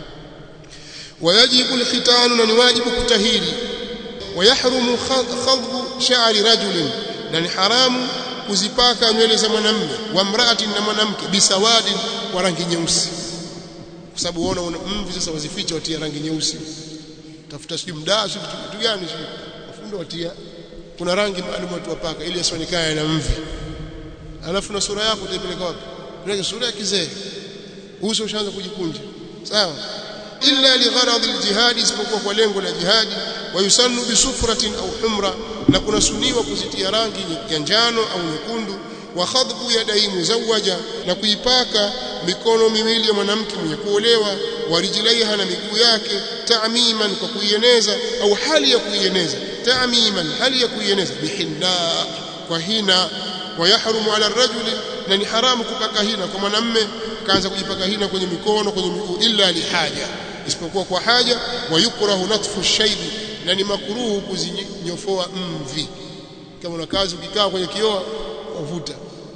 wayajibu alkhitanu na ni wajibu kutahiri wayahrumu khadhu sha'ri rajulin na ni haramu kuzipaka nywele za mwanamume wa mraati na mwanamke bisawadi kwa rangi nyeusi kwa sababu unaona una mvi sasa wazificha watia rangi nyeusi tafuta sijui mdaa sijui kitu gani sijui wafundo watia kuna rangi maalum watu wapaka ili asionekane na mvi alafu na sura yako utaipeleka wapi unaweza sura ya kizee uso ushaanza kujikunja sawa illa ligharad aljihad isipokuwa kwa lengo la jihadi wayusannu bisufratin au humra na kunasuniwa kuzitia rangi ya njano au nyekundu wa khadbu yadai muzawaja na kuipaka mikono miwili ya mwanamke mwenye kuolewa warijilaiha na miguu yake ta'miman kwa kuieneza au hali ya kuieneza ta'miman hali ya kuieneza bihinna kwa hina wayahrumu ala rajuli na ni haramu kupaka hina kwa mwanamme kaanza kujipaka hina kwenye mikono kwenye miguu illa lihaja isipokuwa kwa haja wayukrahu natfu shaybi na ni makruhu kuzinyofoa mvi kama una kazi ukikaa kwenye kioo wavuta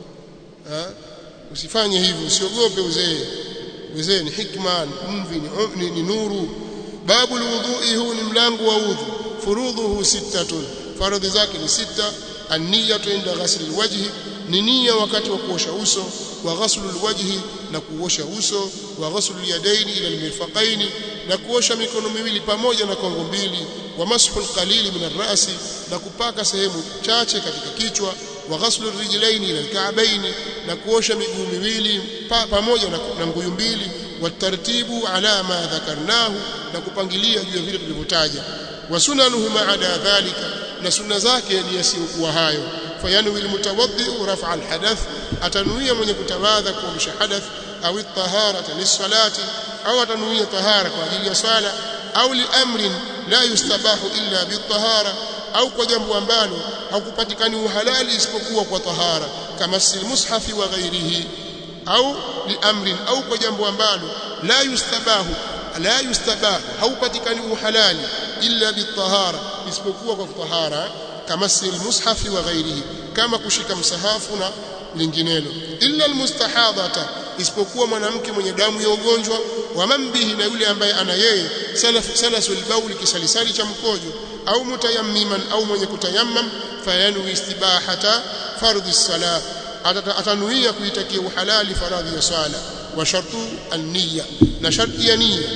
usifanye hivyo usiogope uzee uzee ni hikma mvi ni, ni, ni nuru babu alwudhu'i huu ni mlango wa udhu furudhuhu sittatun faradhi zake ni sita an-niyyatu inda ghasli alwajhi ni nia wakati wa kuosha uso wa ghaslu alwajhi na kuosha uso wa ghaslu alyadaini ila almirfaqaini na kuosha mikono miwili pamoja na kongo mbili wa mashu alqalili min arrasi na kupaka sehemu chache katika kichwa wa ghaslu rijlaini ila alka'baini na kuosha miguu miwili pa, pamoja na, na nguyu mbili watartibu ala ma dhakarnahu na kupangilia juu ya vile tulivyotaja wa sunanuhu ma'ada dhalika na sunna zake ni yasiyokuwa hayo fayanwi almutawaddi rafa alhadath atanuia mwenye kutawadha kuamsha hadath au at-taharata lis-salati au atanuia tahara kwa ajili ya swala au liamrin la yustabahu illa bit-tahara au kwa jambo ambalo hakupatikani uhalali isipokuwa kwa tahara kama silmushafi wa ghairihi au liamrin au kwa jambo ambalo la yustabahu la yustabahu haupatikani uhalali illa bitahara isipokuwa kwa tahara kama silmushafi wa ghairihi kama kushika msahafu na linginelo illa almustahadata isipokuwa mwanamke mwenye damu ya ugonjwa wa mambihi na yule ambaye ana yeye salasul bauli kisalisali cha mkojo au mutayammiman au mwenye kutayammam fayanwi istibahata fardhi salah atanuia kuitakia uhalali faradhi ya swala wa shartu an-niyya na sharti ya niyya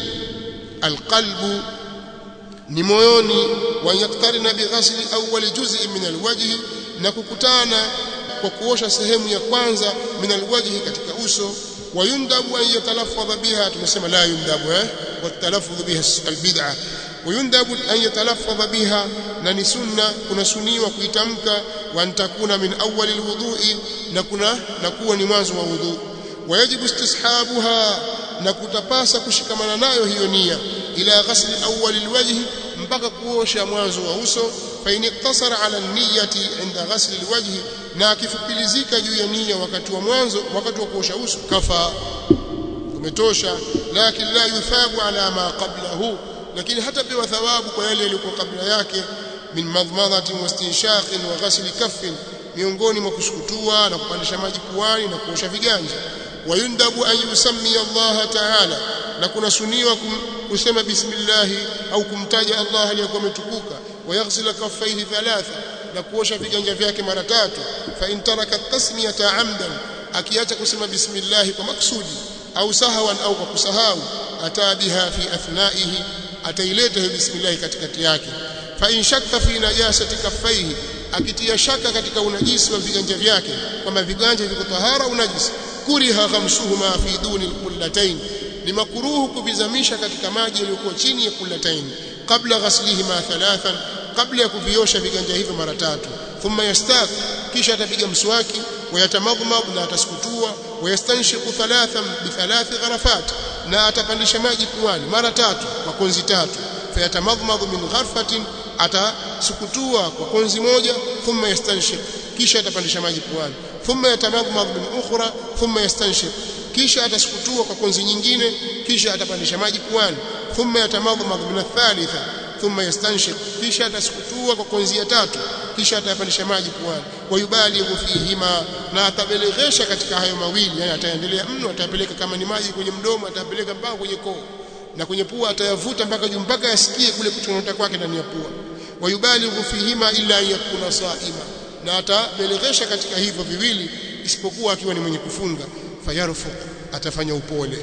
alqalbu ni moyoni wa yaktarina bighasli awwal juz'i min alwajhi na kukutana kwa kuosha sehemu ya kwanza min alwajhi katika uso wa yundabu an yatalaffadha biha tumesema la yundabu eh wa talaffudhu biha albid'a wa yundabu an yatalaffadha biha na ni sunna kuna suniwa kuitamka wa antakuna min awwal alwudu'i na kuna na kuwa ni mwanzo wa wudhu wayajibu istishabuha na kutapasa kushikamana nayo hiyo nia ila ghasli awwal alwajhi mpaka kuosha mwanzo wa uso fa in iktasara ala niyyati inda ghasli alwajhi na akifupilizika juu ya nia wakati wa mwanzo wakati wa kuosha uso kafa umetosha lakini la yuthabu ala ma qablahu lakini hata pewa thawabu kwa yale yaliyokuwa kabla yake min madmadhatin wastinshaqin wa ghasli kaffin miongoni mwa kusukutua na kupandisha maji puani na kuosha viganja wayundabu an yusammi Allah ta'ala na kuna suniwa kusema bismillah au kumtaja Allah aliyekuwa ametukuka wayaghsila kaffaihi thalatha na kuosha viganja vyake mara tatu fa in taraka tasmiyata amdan akiacha kusema bismillah kwa maksudi au sahawan au kwa kusahau ataa biha fi athnaihi ataileta hiyo bismillah katikati yake fa in shakka fi najasati kaffaihi akitia shaka katika unajisi wa viganja vyake kwamba viganja viko tahara unajisi kuriha ghamsuhuma fi duni alqullatayn ni makruhu kuvizamisha katika maji yaliyokuwa chini ya kullatayn kabla ghaslihima thalathan kabla ya kuviosha viganja hivyo mara tatu thumma yastaq kisha atapiga mswaki wayatamadmad na atasukutua wayastanshiqu thalathan bi thalathi gharafat na atapandisha maji puani mara tatu kwa konzi tatu fayatamadmad min gharfatin atasukutua kwa konzi moja thumma yastanshiq kisha atapandisha maji puani thumma yatamadmad min ukhra thumma yastanshiq kisha atasukutua kwa konzi nyingine kisha atapandisha maji puani thumma yatamadmad min athalitha thumma yastanshiq kisha atasukutua kwa konzi ya tatu kisha atapandisha maji puani wayubalighu fihima na atabeleghesha katika hayo mawili yani ataendelea mno atapeleka kama ni maji kwenye mdomo atapeleka mpaka kwenye koo na kwenye pua atayavuta mpaka juu mpaka yasikie kule kutonota kwake ndani ya pua wayubalighu fihima illa yakuna saima na atabeleghesha katika hivyo viwili isipokuwa akiwa ni mwenye kufunga fayarfuq atafanya upole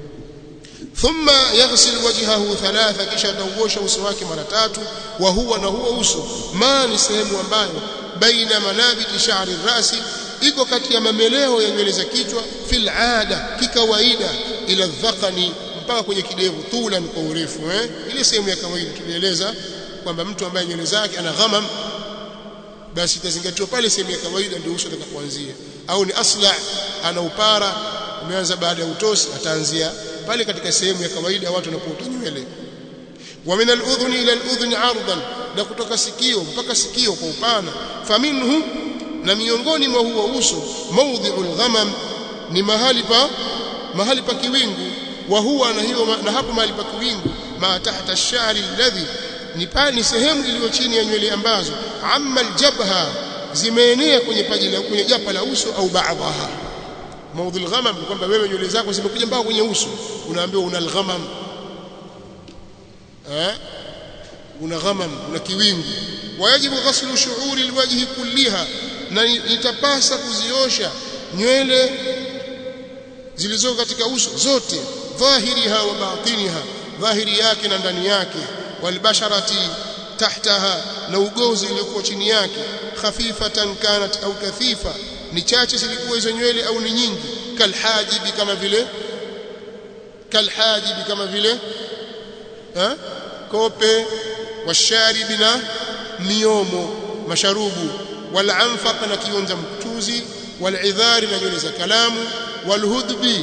thumma yaghsil wajhahu thalatha kisha atauosha uso wake mara tatu wa huwa na huwa uso ma ni sehemu ambayo baina manabiti sha'ri rasi iko kati ya mameleo ya nywele za kichwa fil ada kikawaida ila dhaqani mpaka kwenye kidevu tulan kwa urefu eh ile sehemu ya kawaida tulieleza kwamba mtu ambaye nywele zake ana ghamam basi itazingatiwa pale sehemu ya kawaida ndio uso utakapoanzia au ni asla ana upara umeanza baada ya utosi ataanzia pale katika sehemu ya kawaida watu wanapoota nywele wa min al-udhun ila al-udhun 'ardan na kutoka sikio mpaka sikio kwa upana faminhu na miongoni mwa huo uso mawdhi'ul ghamam ni mahali pa mahali pa kiwingu wa huwa na hiyo na hapo mahali pa kiwingu ma tahta ash-sha'ri alladhi ni pani sehemu iliyo chini ya nywele ambazo amma aljabha zimeenea kwenye paji la kwenye japa la uso au baadhaha maudhi alghamam ni kwamba wewe nywele zako zimekuja mpaka kwenye uso unaambiwa una alghamam eh una ghamam una kiwingu wajibu ghaslu shu'uri alwajhi kulliha na itapasa kuziosha nywele zilizo katika uso zote dhahiriha wa batiniha dhahiri yake na ndani yake walbasharati tahtaha na ugozi uliokuwa chini yake khafifatan kanat au kathifa ni chache zilikuwa hizo nywele au ni nyingi kalhajibi kama vile kalhajibi kama vile ha? kope washaribi na miomo masharubu walanfaq na kionza mkutuzi walidhari na nywele za kalamu walhudbi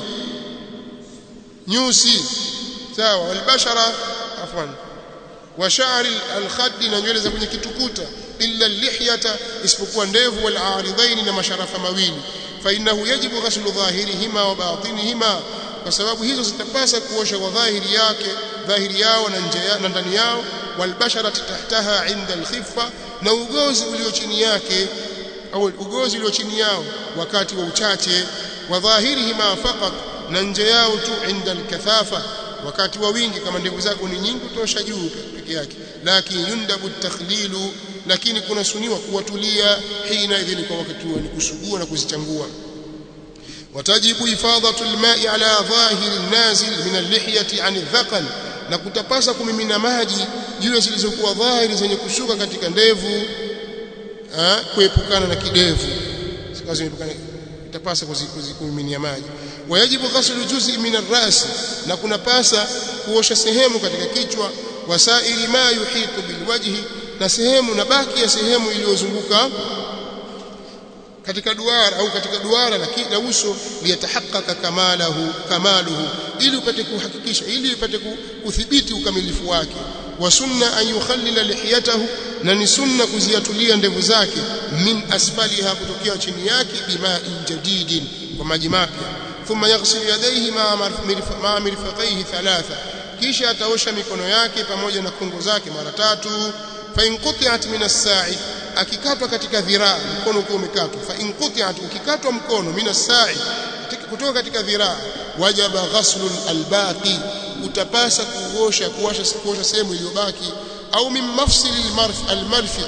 nyusi sawa walbashara afwan wa sha'ri al-khadd na nywele za kwenye kitukuta illa al-lihyata isipokuwa ndevu wal aridhaini na masharafa mawili fa innahu yajibu ghaslu dhahirihima wa batinihima kwa sababu hizo zitapasa kuosha kwa dhahiri yake dhahiri yao na nje na ndani yao wal basharati tahtaha inda al-khiffa na ugozi ulio chini yake au ugozi ulio chini yao wakati wa uchache wa dhahirihima faqat na nje yao tu inda al-kathafa wakati wa wingi kama ndevu zako ni nyingi utosha juu peke yake lakini yundabu takhlilu lakini kuna suniwa kuwatulia hina idhini kwa wakati huo ni kusugua na kuzichangua watajibu ifadatu alma'i ala dhahiri nazil min al-lihyati 'an adh-dhaqan na kutapasa kumimina maji juu zilizokuwa dhahiri zenye kushuka katika ndevu kuepukana na kidevu sikazi itapasa kumiminia maji wayajibu ghaslu juz'i min ar-ras na kunapasa kuosha sehemu katika kichwa wasaili ma yuhitu bilwajhi na sehemu na baki ya sehemu iliyozunguka katika duara au katika duara na uso liyatahaqqaqa kamalahu kamaluhu ili upate kuhakikisha ili upate kuthibiti ukamilifu wake wa sunna an yukhallila lihiyatahu na ni sunna kuziatulia ndevu zake min asfaliha kutokea chini yake bima'in jadidin kwa maji mapya thumma yaghsil yadayhi ma'a mirfaqaihi thalatha kisha ataosha mikono yake pamoja na kungo zake mara tatu fa in quti'at min as-sa'i akikatwa katika dhiraa mkono ukiwa umekatwa fa in quti'at ukikatwa mkono min as-sa'i kutoka katika dhiraa wajaba ghaslun albaqi utapasa kuosha kuosha kuosha sehemu iliyobaki au min mafsil almarf almarfiq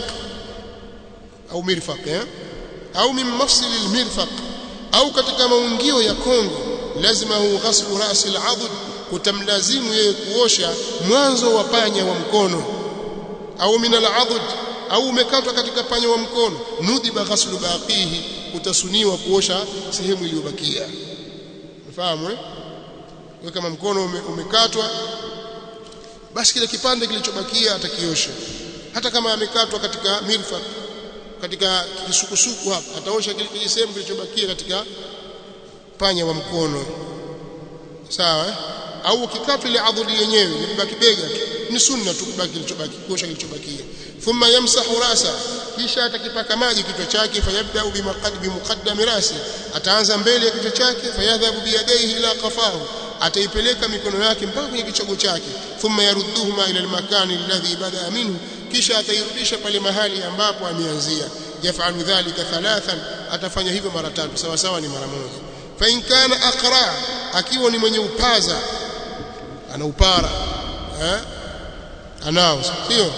au mirfaq eh au min mafsil almirfaq au katika maungio ya kongo lazima hu ghaslu ras al'adud kutamlazimu yeye kuosha mwanzo wa panya wa mkono au min al'adud au umekatwa katika panya wa mkono nudiba ghaslu baqihi utasuniwa kuosha sehemu iliyobakia unafahamu eh wewe kama mkono ume, umekatwa basi kile kipande kilichobakia atakiosha hata kama amekatwa katika mirfaq katika kisukusuku hapa ataosha kile sehemu kilichobakia katika panya wa mkono sawa eh? au ukikatwa ile adhuli yenyewe ilibaki bega ni sunna tu kubaki kilichobaki kuosha kilichobakia thumma yamsahu rasa kisha atakipaka maji kichwa chake fayabda bimaqaddi muqaddami rasi ataanza mbele ya kichwa chake fayadhabu biyadaihi ila qafahu ataipeleka mikono yake mpaka kwenye kichogo chake thumma yarudduhuma ila almakani alladhi bada minhu kisha atairudisha pale mahali ambapo ameanzia yafalu dhalika thalathan atafanya hivyo mara tatu sawa sawa ni mara moja fa in kana aqra akiwa ni mwenye upaza ana upara eh anao sio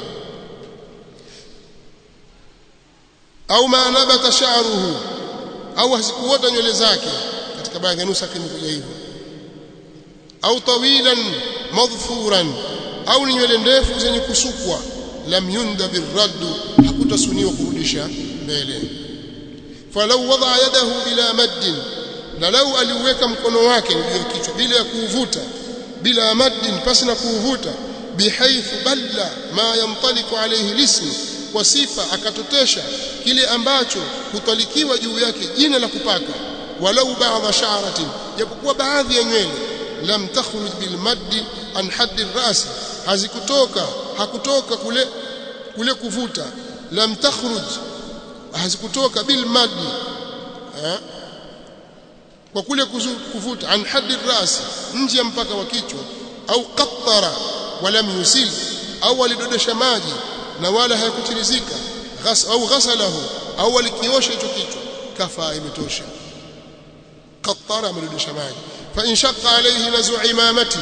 au ma nabata sha'ruhu au hazikuota nywele zake katika baadhi ya nusa kimekuja hivyo au tawilan madhfuran au ni nywele ndefu zenye kusukwa lam yunda birraddu hakutasuniwa kurudisha mbele falau wada yadahu bila maddin na lau aliweka mkono wake juu ya kichwa bila ya kuuvuta bila maddin pasi na kuuvuta bihaithu balla ma yamtaliku alayhi lism kwa sifa akatotesha kile ambacho hutalikiwa juu yake jina la kupaka walau ba'dha sha'ratin japokuwa baadhi ya nywele lam takhruj bil maddi an haddi ras hazikutoka hakutoka kule kule kuvuta lam takhruj hazikutoka bil maddi eh? kwa kule kuvuta an haddi ras nje ya mpaka wa kichwa au qattara walam yusil au alidodesha maji na wala hayakutirizika ghas au ghasalahu au alikiosha hicho kichwa kafaa imetosha qattara amerudisha maji fa in shaqqa alayhi nazu imamati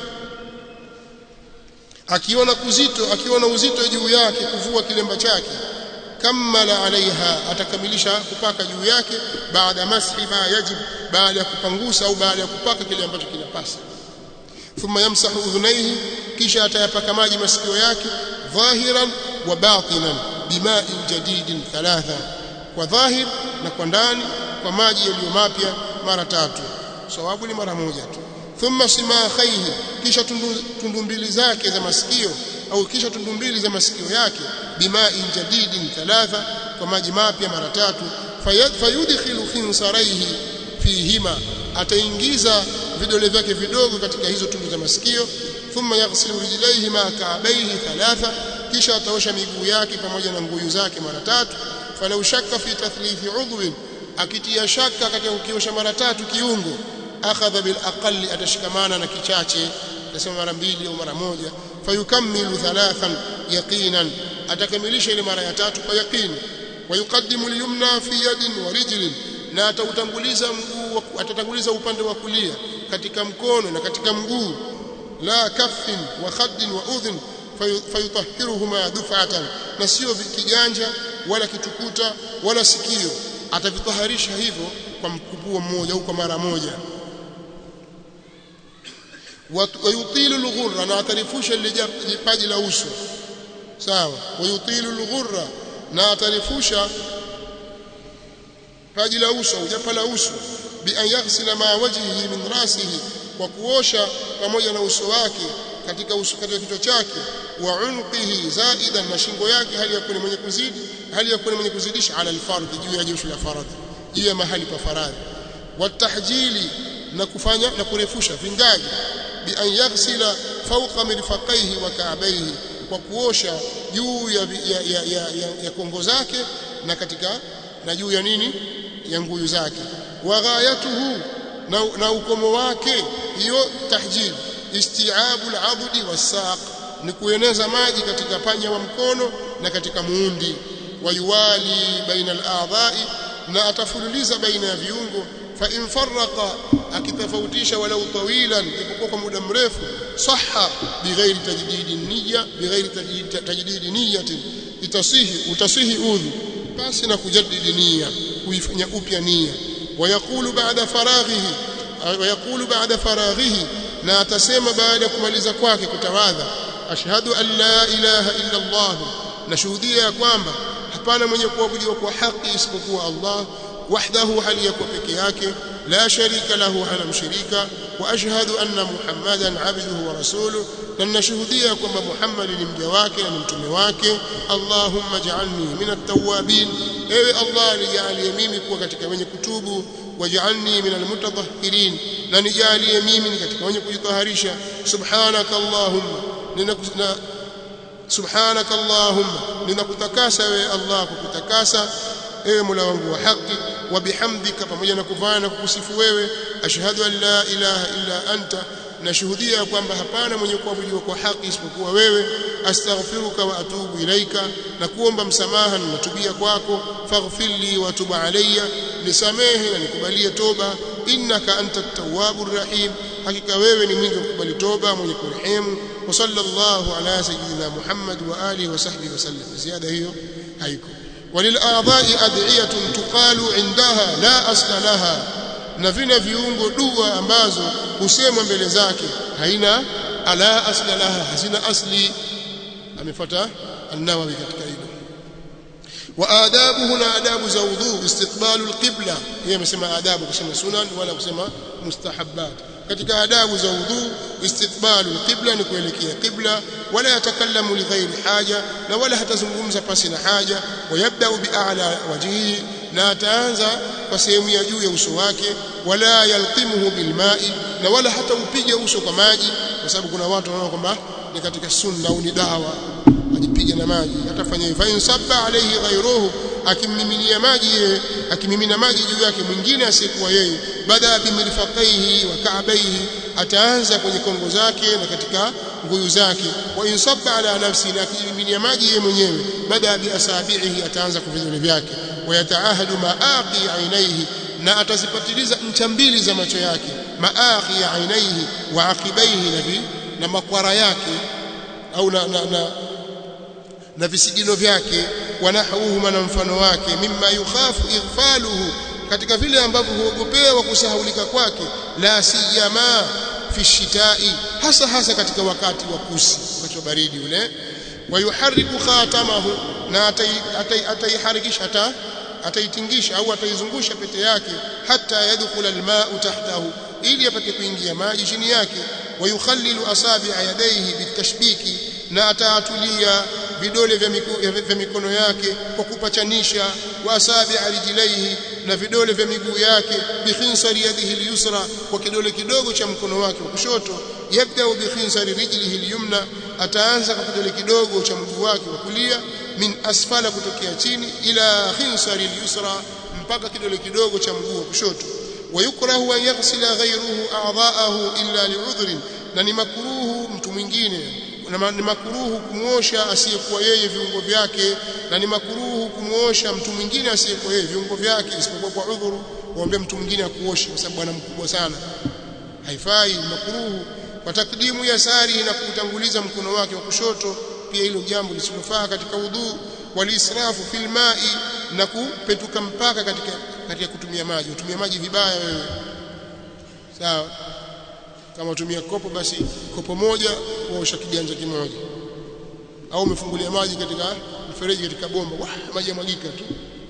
akiona kuzito akiona uzito juu yake kuvua kilemba chake kammala alaiha atakamilisha kupaka juu yake baada mashi ma yajib baada ya kupangusa au baada ya kupaka kile ambacho kinapasa thumma yamsahu udhunaihi kisha atayapaka maji masikio yake dhahiran wa batinan bima'in jadidin thalatha kwa dhahir na kwa ndani kwa maji yaliyo mapya mara tatu sawabu ni mara moja tu thumma simakhaihi kisha tundu, tundu mbili zake za masikio au kisha tundu mbili za masikio yake bima'in jadidin thalatha kwa maji mapya mara tatu fayudkhilu khinsaraihi fihima ataingiza vidole vyake vidogo katika hizo tundu za masikio thumma yaghsilu rijlaihi ma ka'bayhi thalatha kisha ataosha miguu yake pamoja na nguyu zake mara tatu falau shakka fi tathlithi udhwin akitia shaka katika kukiosha mara tatu kiungo akhadha bil aqalli atashikamana na kichache atasema mara mbili au mara moja fayukammilu thalathan yaqinan atakamilisha ile mara ya tatu kwa yaqini wayuqaddimu al-yumna fi yadin wa rijlin na atautanguliza mguu atatanguliza upande wa kulia katika mkono na katika mguu la kaffin wa khaddin wa udhun fayutahhiruhuma duf'atan na sio kiganja wala kitukuta wala sikio atavitaharisha hivyo kwa mkupuo mmoja au kwa mara moja wayutilu alghurra na atarifusha lile paji la uso sawa wayutilu alghurra na atarifusha paji la uso au japa la uso bi an yaghsila ma wajhihi min rasihi kwa kuosha pamoja na uso wake katika uso katika kichwa chake wa unqihi zaidan na shingo yake hali ya kuwa mwenye kuzidi hali ya kuwa mwenye kuzidisha ala alfardhi juu ya josho la faradhi juu ya mahali pa faradhi watahjili na kufanya na kurefusha vingaji bi an yaghsila fawqa mirfaqaihi wa ka'bayhi kwa kuosha juu ya, ya, ya, ya, ya, ya kongo zake na katika na juu ya nini ya nguyu zake wa ghayatuhu na, na ukomo wake hiyo tahjil isti'abu al-'addi was-saq ni kueneza maji katika panya wa mkono na katika muundi wayuwali baina al-a'dha'i na atafululiza baina ya viungo fa in farraqa akitofautisha walau tawilan ipokuwa kwa muda mrefu sahha bighairi tajdidi niyya bighairi tajdidi niyyatin itasihi utasihi udhu basi na kujaddidi nia kuifanya upya nia wayaqulu ba'da faraghihi wayaqulu ba'da faraghihi na atasema baada ya kumaliza kwake kutawadha ashhadu an la ilaha illa Allah nashuhudia ya kwamba hapana mwenye kuabudiwa kwa haki isipokuwa Allah wahdahu hali yakuwa peke yake la sharika lahu hana mshirika wa ashhadu anna muhammadan abduhu wa rasuluhu na nashuhudia kwamba Muhammad ni mja wake na ni mtume wake Allahumma ja'alni min at-tawwabin ewe Allah nijalie mimi kuwa katika wenye kutubu waj'alni min al-mutatahhirin na nijalie mimi ni katika wenye kujitaharisha subhanaka Allahumma ninakusna subhanaka Allahumma ninakutakasa ewe Allah kukutakasa ewe Mola wangu wa haki wa bihamdika pamoja na kuvaa na kukusifu wewe ashhadu an la ilaha illa anta nashuhudia kwamba hapana mwenye kuabudiwa kwa haki isipokuwa wewe astaghfiruka wa atubu ilaika na kuomba msamaha na natubia kwako faghfirli wa tub alayya nisamehe na nikubalie toba innaka anta at-tawwabur rahim hakika wewe ni mwingi wa kukubali toba mwenye kurehemu wa sallallahu ala sayyidina Muhammad wa alihi wa sahbihi wasallam ziada hiyo haiko وللأعضاء أدعية تقال عندها لا أصل لها na vile viungo dua ambazo husemwa mbele zake haina ala asla laha hazina asli amefuata an-Nawawi katika hilo wa adabuhu na adabu za udhu istiqbalu al-qibla yeye amesema adabu kusema sunan wala kusema mustahabbat katika adabu za udhu istiqbalu al-qibla ni kuelekea qibla wala yatakallamu li ghairi haja na wala hatazungumza pasi na haja wayabda bi a'la wajhihi na ataanza kwa sehemu ya juu ya uso wake wala yalqimuhu bilma'i na wala hata upige uso kwa maji kwa sababu kuna watu wanaona kwamba ni katika sunna au ni dawa ajipiga na maji atafanya hivyo in sabba alayhi ghayruhu akimmiminia maji yeye akimimina maji juu yake mwingine asiyekuwa yeye bada bimirfaqaihi wa ka'baihi ataanza kwenye kongo zake na katika nguyu zake wa in sabba ala nafsi na akimiminia maji yeye mwenyewe bada bi asabihi ataanza kwa vidole vyake wayataahadu maaqi ainaihi na atazipatiliza ncha mbili za macho yake maaqi ainaihi wa aqibaihi na na makwara yake au na, na, na na visigino vyake wanahuhuma na mfano wake mimma yukhafu ighfaluhu katika vile ambavyo huogopewa kusahaulika kwake la siyama fi shitai hasa hasa katika wakati wa kusi wakati wa baridi ule wayuhariku khatamahu na ataiharikisha ata ataitingisha au ataizungusha pete yake hata yadkhula alma'u tahtahu ili apate kuingia maji chini yake wayukhallilu asabi'a yadayhi bitashbiki na ataatulia vidole vya, miku, vya mikono yake kwa kupachanisha wa asabi'a rijlaihi na vidole vya miguu yake bikhinsari yadihi al-yusra kwa kidole kidogo cha mkono wake wa kushoto yabda bikhinsari rijlihi al-yumna ataanza kwa kidole kidogo cha mguu wake wa kulia min asfala kutokea chini ila khinsari al-yusra mpaka kidole kidogo cha mguu wa kushoto wayukrahu an yaghsila ghayruhu a'dha'ahu illa li'udhrin na ni makruhu mtu mwingine na ni makuruhu kumuosha asiyekuwa yeye viungo vyake na ni makuruhu kumuosha mtu mwingine asiyekuwa yeye viungo vyake isipokuwa kwa udhuru waombe mtu mwingine akuoshe kwa sababu bwana mkubwa sana haifai makuruhu kwa takdimu ya sari na kutanguliza mkono wake wa kushoto pia hilo jambo lisilofaa katika udhu walisrafu fil ma'i na kupetuka mpaka katika katika kutumia maji utumia maji vibaya wewe sawa kama utumia kopo basi kopo moja waosha kiganja kimoja au umefungulia maji katika mfereji katika bomba wah, maji yamwagika tu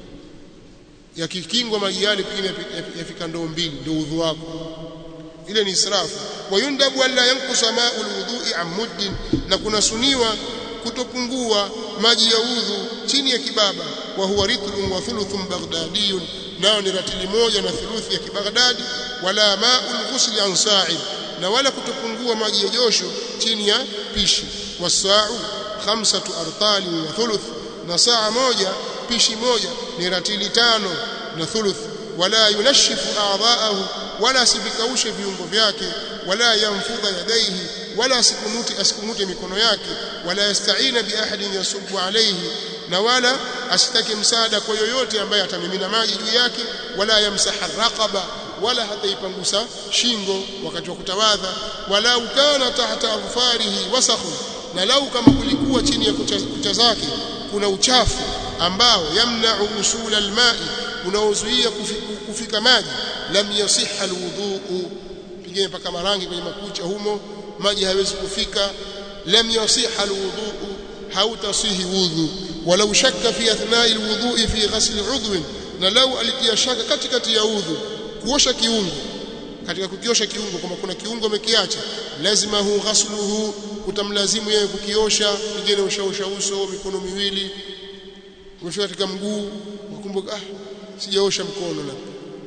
yakikingwa maji yale pengine yafika ndoo mbili ndio udhu wako ile ni israfu wayundabu alla yankusa ma'u alwudhu'i an muddin na kunasuniwa kutopungua maji ya udhu chini ya kibaba wa huwa ritlun wa thuluthun baghdadiyun nao ni ratili moja na thuluthi ya kibaghdadi wala ma'ul ghusli an sa'id na wala kutopungua maji ya josho chini ya pishi wasa'u khamsatu artali wa thuluth na saa moja pishi moja ni ratili tano na thuluth wala yunashifu a'dha'ahu wala asivikaushe viungo vyake wala yamfudha yadaihi wala asikunute asikunute mikono yake wala yasta'ina bi ahadin yasubu alayhi na wala asitake msaada kwa yoyote ambaye atamimina maji juu yake wala yamsaha raqaba wala hataipangusa shingo wakati wa kutawadha wala ukana tahta afarihi wasakhu na lau kama kulikuwa chini ya kucha, kucha zake kuna uchafu ambao yamna'u usula alma'i unaozuia kufika maji lam yasihha alwudhu pigine paka marangi kwenye makucha humo maji hayawezi kufika lam yasihha alwudhu hautasihi wudhu walau shakka fi athna'i alwudhu fi ghasl udhwin na lau alitia shaka katikati ya udhu kuosha kiungo katika kukiosha kiungo kama kuna kiungo umekiacha lazima hu ghasluhu utamlazimu yeye kukiosha pigine ushaosha uso mikono miwili umefika katika mguu ukumbuka ah sijaosha mkono labda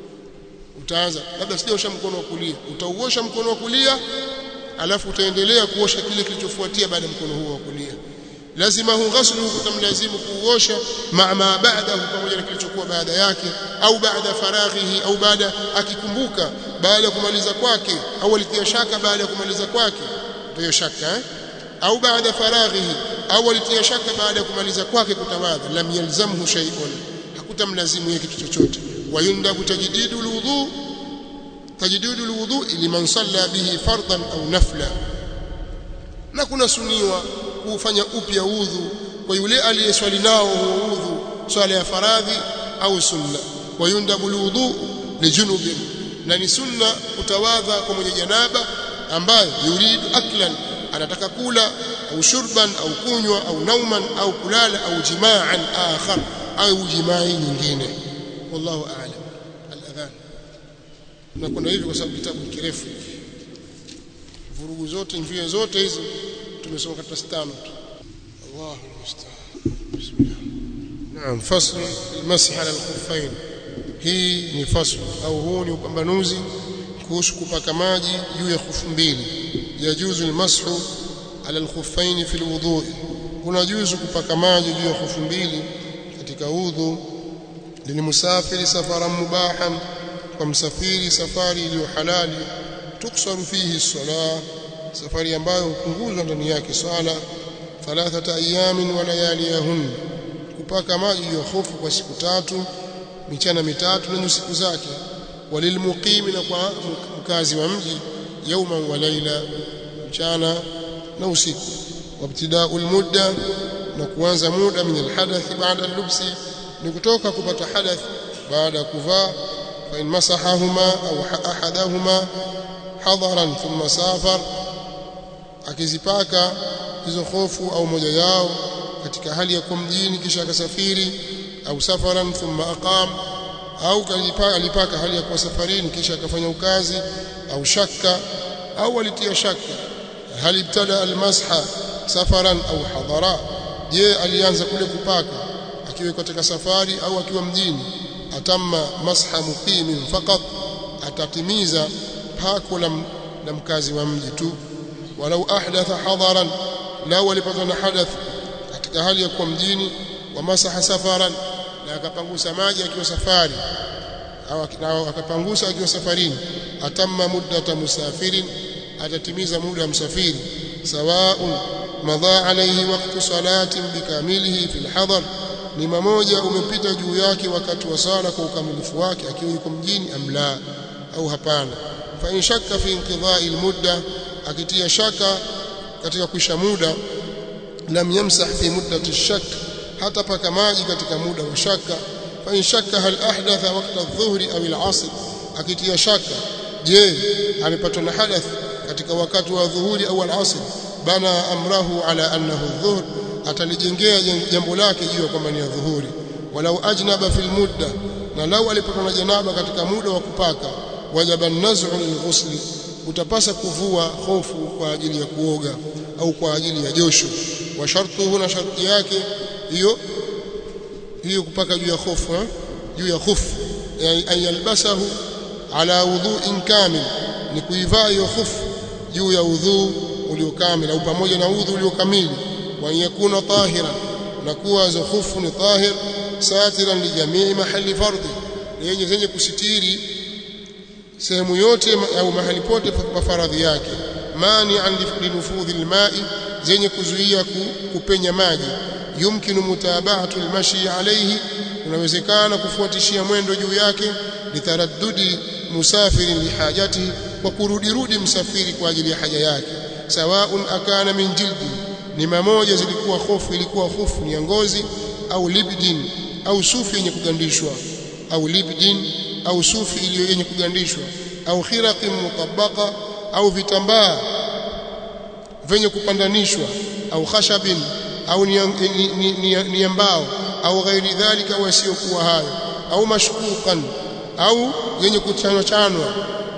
utaanza labda sijaosha mkono wa kulia utauosha mkono wa kulia alafu utaendelea kuosha kile kilichofuatia baada ya mkono huo wa kulia lazima hu ghasluhu kutamlazimu kuosha ma ma ba'dahu pamoja na kilichokuwa baada yake au baada faraghihi au baada akikumbuka baada ya kumaliza kwake au alitia shaka baada ya kumaliza kwake ndio shaka eh? au baada faraghihi au alitia shaka baada ya kumaliza kwake kutawadha lam yalzamhu shay'un hakutamlazimu yeye kitu chochote wayundabu tajdidu alwudu tajdidu alwudu liman salla bihi fardan au nafla na kuna suniwa kufanya upya udhu kwa yule aliyeswali nao udhu swala ya faradhi au sunna wayundabu alwudu lijunubin na ni sunna kutawadha kwa mwenye janaba ambaye yuridu aklan anataka kula au shurban au kunywa au nauman au kulala au jimaan akhar au jimai nyingine wallahu a'lam al-adhan tunakwenda hivi kwa sababu kitabu kirefu vurugu zote njia zote hizo tumesoma katika stano tu Allahu musta'an bismillah naam fasl al-masih ala al-khuffain hii ni fasl au huu ni upambanuzi kuhusu kupaka maji juu ya khufu mbili yajuzu al-mashu ala al-khuffain fi al-wudu' kuna juzu kupaka maji juu ya khufu mbili katika udhu lilmusafiri safaran mubahan kwa msafiri safari iliyo halali tuksaru fihi sala safari ambayo hupunguzwa ndani yake swala thalathata ayamin wa layaliyahun kupaka maji ya hofu kwa siku tatu michana mitatu na siku zake walilmuqimi na kwa mkazi wa mji yauma wa laila mchana na usiku wabtida'ul mudda na kuanza muda min alhadath baada al-lubsi ni kutoka kupata hadath baada ya kuvaa fa in masahahuma au ahadahuma hadaran thumma safar akizipaka hizo hofu au moja yao katika hali ya kuwa mjini kisha akasafiri au safaran thumma aqam au kalipaka alipaka hali ya kuwa safarini kisha akafanya ukazi au shakka au alitia shaka hal ibtada almasha safaran au hadara je alianza kule kupaka akiwa katika safari au akiwa mjini atamma masha muqimin faqat atatimiza pako la, la mkazi wa mji tu walau ahdatha hadaran lau alipatwa na hadath katika hali ya kuwa mjini wa masaha safaran na akapangusa maji akiwa safari au akapangusa akiwa safarini atamma muddata musafirin atatimiza muda wa msafiri sawaun madha alayhi waqtu salatin bikamilihi fil hadar ni mamoja umepita juu yake wakati wa sala kwa ukamilifu wake akiwa yuko mjini amla au hapana fa in shakka fi inqidha'i almudda akitia shaka katika kuisha muda lam yamsah fi muddati shak hata paka maji katika muda wa shaka fa in shakka hal ahdatha waqta adh-dhuhri aw al-'asr akitia shaka je amepatwa na hadath katika wakati wa dhuhuri au al-'asr bana amrahu ala annahu adh-dhuhr atalijengea jambo lake juu kwamba ni dhuhuri walau ajnaba fil mudda na lau alipatwa na janaba katika muda wa kupaka wajaba an-naz'u lil-ghusl utapasa kuvua hofu kwa ajili ya kuoga au kwa ajili ya josho wa shartuhu na sharti yake hiyo hiyo kupaka juu ya hofu juu ya hofu ay yalbasahu ala wudhu'in kamil ni kuivaa hiyo hofu juu ya udhu uliokamili au pamoja na udhu uliokamili wa yakuna tahira na kuwa hizo hofu ni tahir satiran li jamii mahali fardhi yenye zenye kusitiri sehemu yote au mahali pote pa faradhi yake mani an linufudhi alma'i zenye kuzuia kupenya maji yumkinu mutaba'atu almashi alayhi unawezekana kufuatishia mwendo juu yake litaraddudi musafiri lihajati kwa kurudirudi msafiri kwa ajili ya haja yake sawaun akana min jildi ni mamoja zilikuwa hofu ilikuwa hofu ni ya ngozi au libdin au sufi yenye kugandishwa au libdin au sufi iliyo yenye kugandishwa au khiraqin mutabaqa au vitambaa venye kupandanishwa au khashabin au ni, ni, ni, ni, ni mbao au ghairi dhalika wasiokuwa hayo au mashkukan au yenye kuchanwa chanwa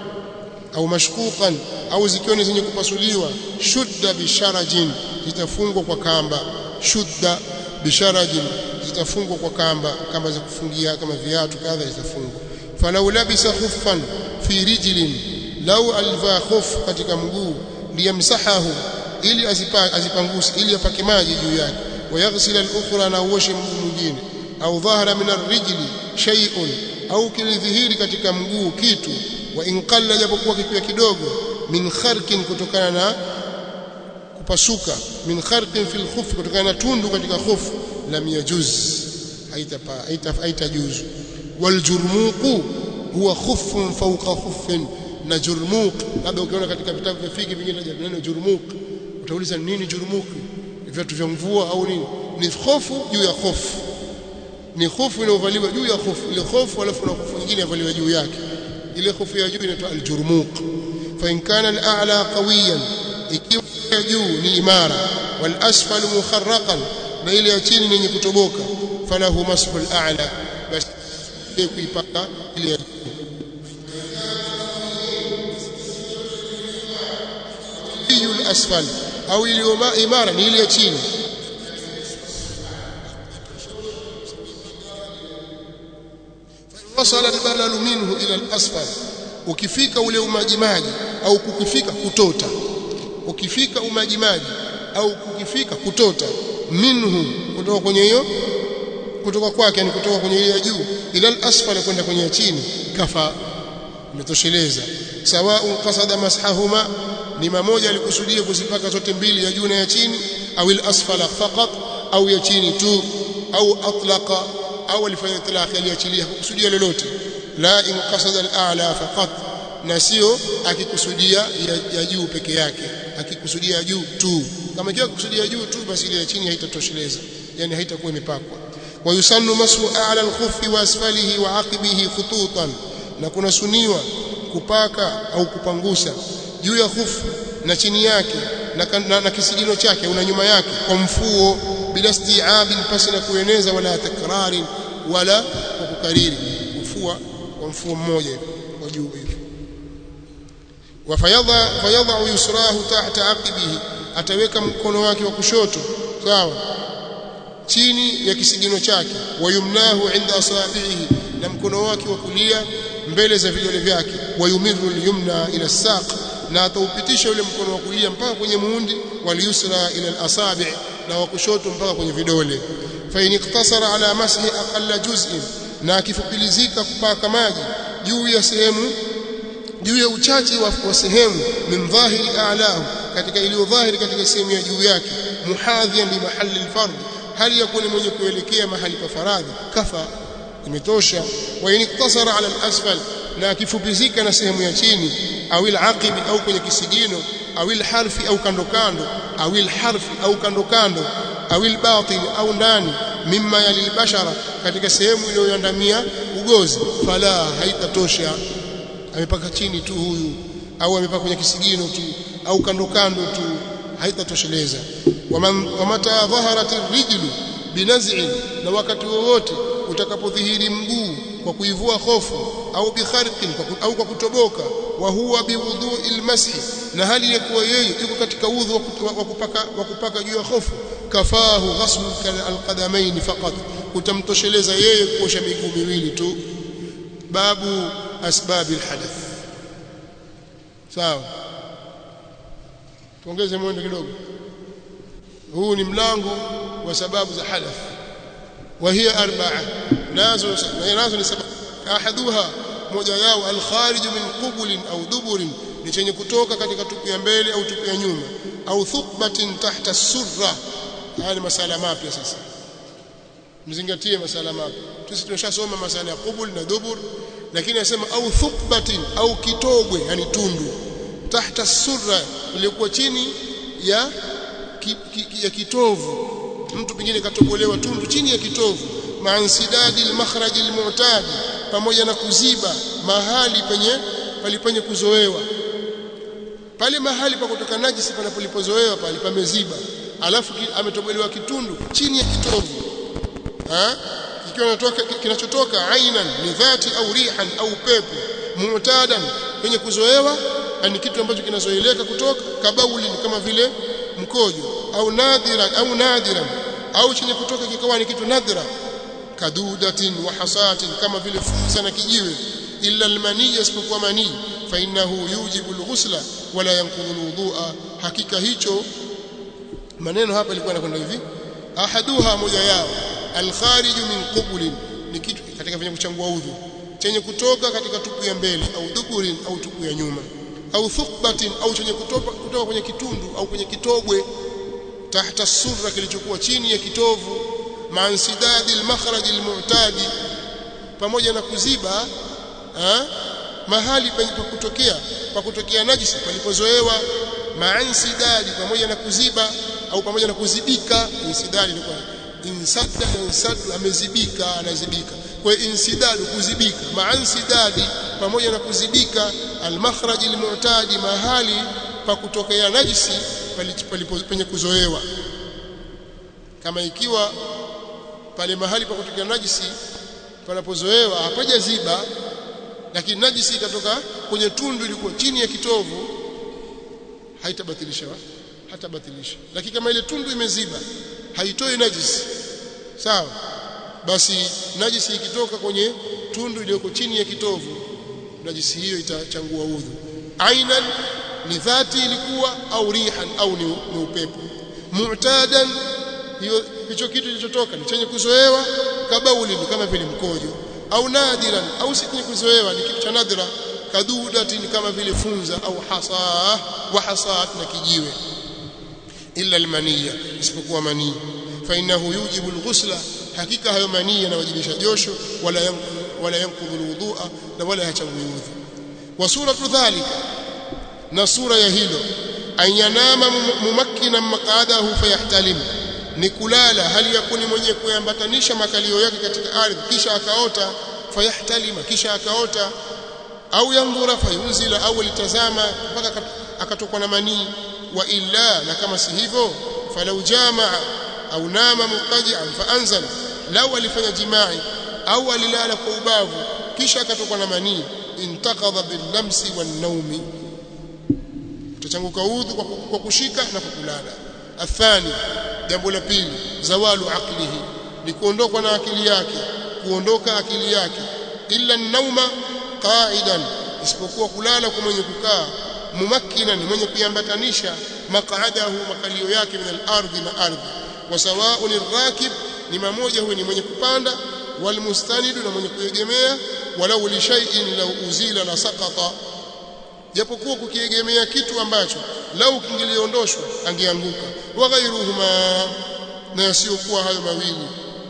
au mashkukan au zikiwa ni zenye kupasuliwa shudda bisharajin zitafungwa kwa kamba shudda bisharajin zitafungwa kwa kamba kamba za kufungia kama viatu kadha zitafungwa falau labisa khuffan fi rijlin lau alivaa khuf katika mguu liyamsahahu ili azipanguse ili apake maji juu yake wayaghsil al-ukhra na uoshe mguu mwingine au dhahara min ar-rijli shay'un au kilidhihiri katika mguu kitu wa inqalla japokuwa kikiwa kidogo min kharqin kutokana na kupasuka min kharqin fil khuf kutokana na tundu katika khuf lam yajuz haitapa haitajuzu wal jurmuqu huwa khuffun fawqa khuffin na jurmuq labda ukiona katika vitabu vya fiki vingine neno jurmuq utauliza nini jurmuq viatu vya mvua au nini ni khofu juu ya khofu ni khofu inayovaliwa juu ya khofu ile khofu alafu na khofu nyingine yavaliwa juu yake ile khofu ya juu inaitwa aljurmuq fa in kana al-a'la qawiyan ikiwa juu ni imara wal asfal mukharraqan na ile ya chini yenye kutoboka falahu masfu al-a'la basi kuipaka ile ya juu al-asfal au iliyo imara ni ile ya chini wasala albalalu minhu ila al-asfal ukifika ule umajimaji au kukifika kutota ukifika umajimaji au kukifika kutota minhu kutoka kwenye hiyo kutoka kwake yani kutoka kwenye ile ya juu ila al-asfal kwenda kwenye ya chini kafa imetosheleza sawaun qasada mashahuma ni mamoja alikusudia kuzipaka zote mbili ya juu na ya chini au al-asfala faqat au ya chini tu au atlaqa au alifanya itlaq aliachilia kukusudia lolote la in qasada al-a'la faqat na sio akikusudia ya, ya juu peke yake akikusudia ya juu tu kama ikiwa kusudia juu tu basi ile ya chini haitatosheleza yani haitakuwa imepakwa wa yusannu masu a'la al-khuffi wa asfalihi wa aqibihi khututan na kuna suniwa kupaka au kupangusa juu ya khufu na chini yake na, na, na kisigino chake au na nyuma yake kwa mfuo bila isti'abin pasi na kueneza wala takrari wala kwa kukariri kufua kwa mfuo mmoja kwa juu hivi wafayadha fayadha yusrahu tahta aqibihi ataweka mkono wake wa kushoto sawa chini ya kisigino chake wayumnahu inda asabihi na mkono wake wa kulia mbele za vidole vyake wayumiru al-yumna ila saq na ataupitisha ule mkono wa kulia mpaka kwenye muundi waliusra ila al-asabi na wa kushoto mpaka kwenye vidole fa in iktasara ala mashi aqalla juz'in na akifupilizika kupaka maji juu ya sehemu juu ya uchache wa, wa sehemu min dhahiri a'lahu katika iliyo dhahiri katika sehemu ya juu yake muhadhiyan li mahalli al-fard hali yakuni mwenye kuelekea mahali pa faradhi kafa imetosha wa in iktasara ala al-asfal na akifupizika na sehemu ya chini au al-aqib au kwenye kisigino au al-harfi au kando kando au al-harfi au kando kando au al-batin au ndani mimma yalilbashara katika sehemu iliyoandamia ugozi fala haitatosha amepaka chini tu huyu au amepaka kwenye kisigino tu au kando kando tu haitatosheleza wamata dhaharat rijlu binaz'i na wakati wowote utakapodhihiri mguu kwa kuivua hofu au bikharqin au kwa kutoboka wa huwa biwudhu'il mashi na hali ya kuwa yeye yuko katika udhu wa kupaka wa kupaka juu ya hofu kafahu ghaslu alqadamain faqat utamtosheleza yeye kuosha miguu miwili tu babu asbabil hadath sawa tuongeze mwendo kidogo huu ni mlango wa sababu za hadath وهي أربعة ناز ناز لسبب أحدها moja yao alkharij min qubul au dubur ni chenye kutoka katika tupu ya mbele au tupu ya nyuma au thukbatin tahta surra haya ni masala mapya sasa mzingatie masala mapya sisi tumeshasoma masala ya qubul na dubur lakini anasema au thukbatin au kitogwe yani tundu tahta surra iliyokuwa chini ya ki, ki, ya kitovu mtu pengine katobolewa tundu chini ya kitovu maansidadi almakhraj almu'tad pamoja na kuziba mahali penye palipenye kuzoewa pale mahali pa kutoka najisi panapolipozoewa pale pameziba alafu ametobolewa kitundu chini ya kitovu ha ikiwa natoka kinachotoka ainan ni dhati au rihan au pepo mu'tadan penye kuzoewa ni kitu ambacho kinazoeleka kutoka kabauli kama vile mkojo au nadhira au nadiran au chenye kutoka kikawa ni kitu nadhira kadudatin wa hasatin kama vile fursa na kijiwe illa almaniya isipokuwa manii fa innahu yujibu alghusla wala yanqudhu alwudhu'a hakika hicho maneno hapa ilikuwa yanakwenda hivi ahaduha moja yao alkharij min qubul ni kitu katika venye kuchangua udhu chenye kutoka katika tupu ya mbele au dhuburin au tupu ya nyuma au thukbatin au chenye kutoka kutoka kwenye kitundu au kwenye kitogwe tahta surra kilichokuwa chini ya kitovu mansidadi almakhraj almu'tadi pamoja na kuziba ha? mahali pa kutokea pa kutokea najisi palipozoewa mansidadi pamoja na kuziba au pamoja na kuzibika insidadi ni kwa insadda insadu amezibika anazibika kwa insidadu kuzibika mansidadi pamoja na kuzibika almakhraj almu'tadi mahali pa kutokea najisi penye kuzoewa kama ikiwa pale mahali pa kutokea najisi panapozoewa hapajaziba lakini najisi ikatoka kwenye tundu ilikuwa chini ya kitovu haitabatilisha hatabatilisha lakini kama ile tundu imeziba haitoi najisi sawa basi najisi ikitoka kwenye tundu iliyoko chini ya kitovu najisi hiyo itachangua udhu ainan ni dhati ilikuwa au rihan au ni, ni upepo mu'tadan hiyo hicho kitu kilichotoka ni chenye kuzoewa kabauli ni kama vile mkojo au nadiran au si chenye kuzoewa ni kitu cha nadra kadudati ni kama vile funza au hasa wa hasat na kijiwe illa almaniya isipokuwa manii fa innahu yujibu alghusla hakika hayo manii yanawajibisha josho wala yanqudhu wala yanqudhu alwudhu'a na wala hachangui udhu wa suratu dhalika na sura ya hilo ayanama mumakkina maqadahu fayahtalim ni kulala hali ya kuni mwenye kuyambatanisha makalio yake katika ardhi kisha akaota fayahtalima kisha akaota au yandhura fayunzila au litazama mpaka akatokwa na manii wa illa na kama si hivyo falau jamaa au nama muqaji'an faanzala lau alifanya jimai au alilala kwa ubavu kisha akatokwa na manii intaqadha billamsi wan naumi utachanguka udhu kwa kushika na kwa kulala athani jambo la pili zawalu aqlihi ni kuondokwa na akili yake kuondoka akili yake illa nauma qa'idan isipokuwa kulala kwa mwenye kukaa mumakkinan mwenye kuambatanisha maq'adahu makalio yake min al-ardhi na ardhi wa sawa'un ar-rakib ni mamoja huyo ni mwenye kupanda walmustanidu na mwenye kuegemea walau li shay'in law uzila la saqata japokuwa kukiegemea kitu ambacho lau kingeliondoshwa angeanguka wa ghairuhuma na yasiokuwa hayo mawili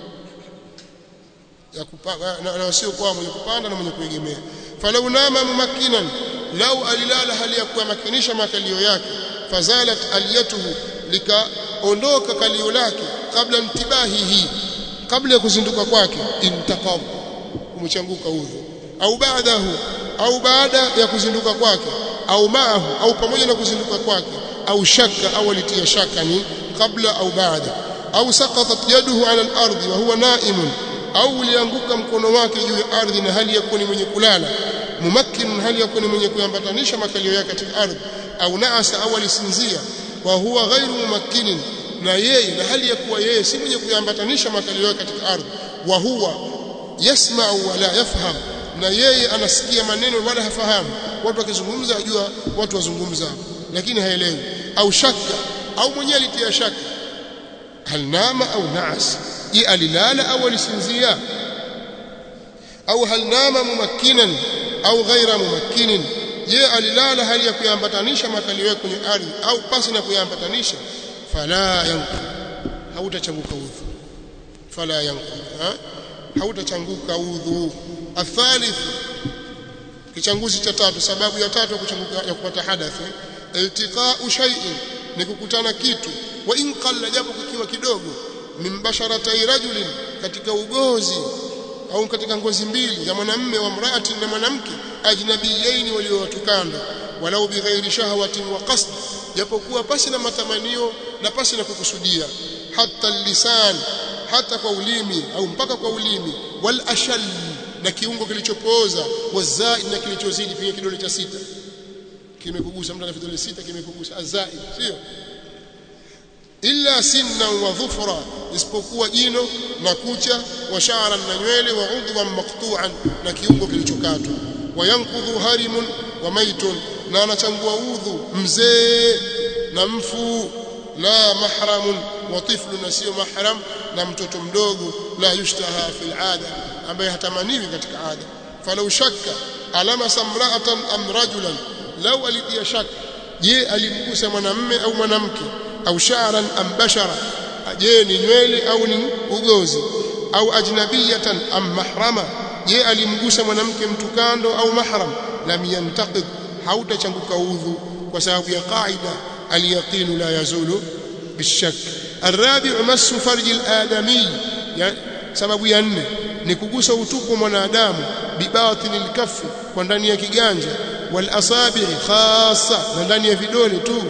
ya kupanga na yasiokuwa mwenye kupanda na mwenye kuegemea falau nama mumakkinan lau alilala hali ya kumakinisha makalio yake fazalat aliyatuhu likaondoka kalio lake kabla intibahihi kabla ya kuzinduka kwake intaqab umechanguka udhu au baadahu au baada ya kuzinduka kwake au maahu au pamoja na kuzinduka kwake au shaka au alitia shaka ni kabla au baada au saqatat yaduhu ala al-ardi wa huwa na'imun au ulianguka mkono wake juu ya ardhi na hali ya kuwa ni mwenye kulala mumakkin hali ya kuwa ni mwenye kuyambatanisha makalio yake katika ardhi au naasa au alisinzia wa huwa ghairu mumakkinin na yeye na hali ya kuwa yeye si mwenye kuyambatanisha makalio yake katika ardhi wa huwa yasma'u wa la yafham na yeye anasikia maneno wala hafahamu watu wakizungumza ajua watu wazungumza lakini haelewi au shaka au mwenyewe alitia shaka hal nama au naas je alilala au alisinzia au hal nama mumakkinan au ghaira mumakkinin je alilala hali ya kuyambatanisha makalio yake kwenye ardhi au pasi na kuyambatanisha fala yanqu hautachanguka udhu fala yanqu ha? hautachanguka udhu athalith kichanguzi cha tatu sababu ya tatu ya kuchanguka ya kupata hadathi iltiqa'u shay'in ni kukutana kitu wa in qalla japo kikiwa kidogo min basharatai rajulin katika ugozi au katika ngozi mbili ya mwanamme wa mraati na mwanamke ajnabiyaini waliowatukanda walau bighairi shahwatin wa qasd japokuwa pasi na matamanio na pasi na kukusudia hata lisan hata kwa ulimi au mpaka kwa ulimi wal ashal na kiungo kilichopooza wazai na kilichozidi pia kidole cha sita kimekugusa mtu ana vidole sita kimekugusa azai sio illa sinna wa dhufra isipokuwa jino na kucha wa sha'ran na nywele wa udhwan maqtu'an na kiungo kilichokatwa wa yankudhu harimun wa maitun na anachangua udhu mzee na mfu la mahramun wa tiflu na sio mahram na mtoto mdogo la yushtaha fil ada ambaye hatamaniwi katika ada falau shakka alama samra'atan am rajulan law alitia shaka je alimgusa mwanamme au mwanamke au sha'ran am bashara je ni nywele au ni ugozi au ajnabiyatan am mahrama je alimgusa mwanamke mtu kando au mahram lam yantaqid hautachanguka udhu kwa sababu ya qaida al-yaqin la yazulu bishak الرابع مس فرج الآدمي sababu ya nne ni kugusa utupu mwanadamu bibatini lkafi kwa ndani ya kiganja wal asabi khassa na ndani ya vidole tu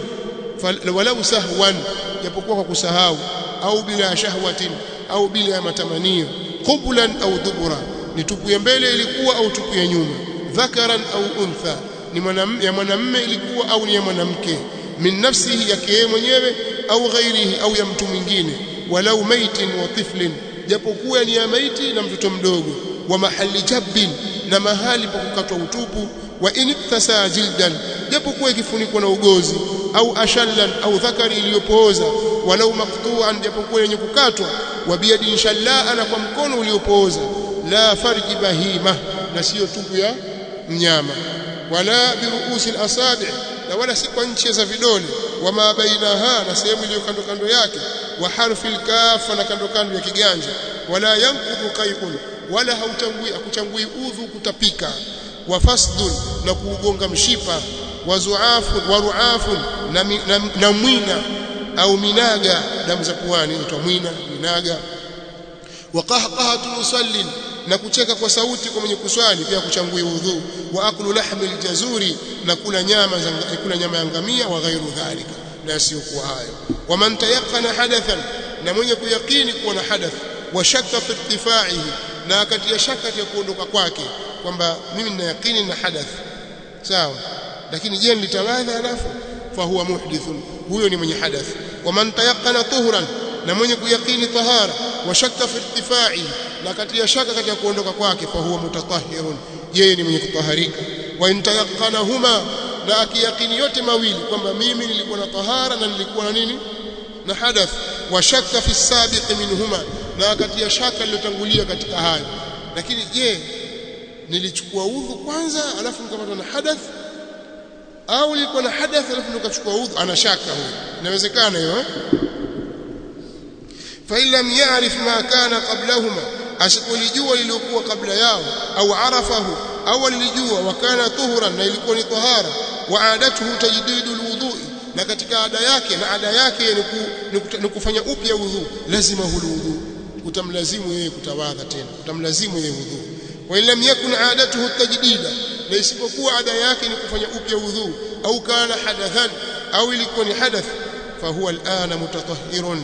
walau sahwan japokuwa kwa kusahau au bila shahwatin au bila ya matamanio qublan au dubura ni tupu ya mbele ilikuwa au tupu ya nyuma dhakaran au untha ni mwanamume ya mwanamume ilikuwa au ni ya mwanamke min nafsihi yake yeye mwenyewe au ghairihi au ya mtu mwingine walau maitin wa tiflin japokuwa ni ya maiti na mtoto mdogo wa mahali jabbin na mahali pa kukatwa utupu wa iniktasa jildan japokuwa ikifunikwa na ugozi au ashallan au dhakari iliyopooza walau maqtu'an japokuwa yenye kukatwa wa biyadin shallaa na kwa mkono uliopooza la farji bahima na sio tupu ya mnyama wala biruusi alasabi na wala si kwa nchi za vidole wama bainaha na sehemu iliyo kando kando yake wa harfi alkafa na kando kando ya kiganja wala yanqudu qai'un wala hautangui akuchangui udhu kutapika wa fasdun na kuugonga mshipa wa zuafu wa ruafu na, na, na mwina au minaga damu za puani inaitwa mwina minaga wa qahqahatu musallin na kucheka kwa sauti kwa mwenye kuswali pia kuchangui udhu wa aklu lahmi aljazuri na kula nyama za kula nyama ya ngamia wa ghairu dhalika na yasiyokuwa hayo wa man tayaqqana hadathan na mwenye kuyakini kuwa na hadath wa shakka fi irtifaihi na akatia shaka ya kuondoka kwake kwamba mimi nina yakini na hadath sawa lakini je nilitawadha alafu fa huwa muhdithun huyo ni mwenye hadath wa man tayaqqana tuhran na mwenye kuyakini tahara wa shakka fi irtifaihi na katia shaka katika kuondoka kwake fa huwa mutatahhirun yeye ni mwenye kutaharika wa intayaqanahuma na akiyakini yote mawili kwamba mimi nilikuwa na tahara na nilikuwa na nini na hadath wa shakka fi sabiq minhuma na akatia shaka lilotangulia katika hayo lakini je nilichukua udhu kwanza alafu nikapata na hadath au nilikuwa na hadath alafu nikachukua udhu ana shaka huyo inawezekana hiyo eh fa illam ya'rif ma kana qablahuma asikulijua liliokuwa kabla yao au arafahu au lilijua wakana tuhuran na ilikuwa ni tahara wa adatuhu tajdidu alwudhu'i na katika ada yake na ada yake ni kufanya upya udhu lazima huludhu utamlazimu yeye kutawadha tena utamlazimu yeye udhu wa illam yakun adatuhu tajdida na isipokuwa ada yake ni kufanya upya udhu au kana hadathan au ilikuwa ni hadath fahuwa alana mutatahhirun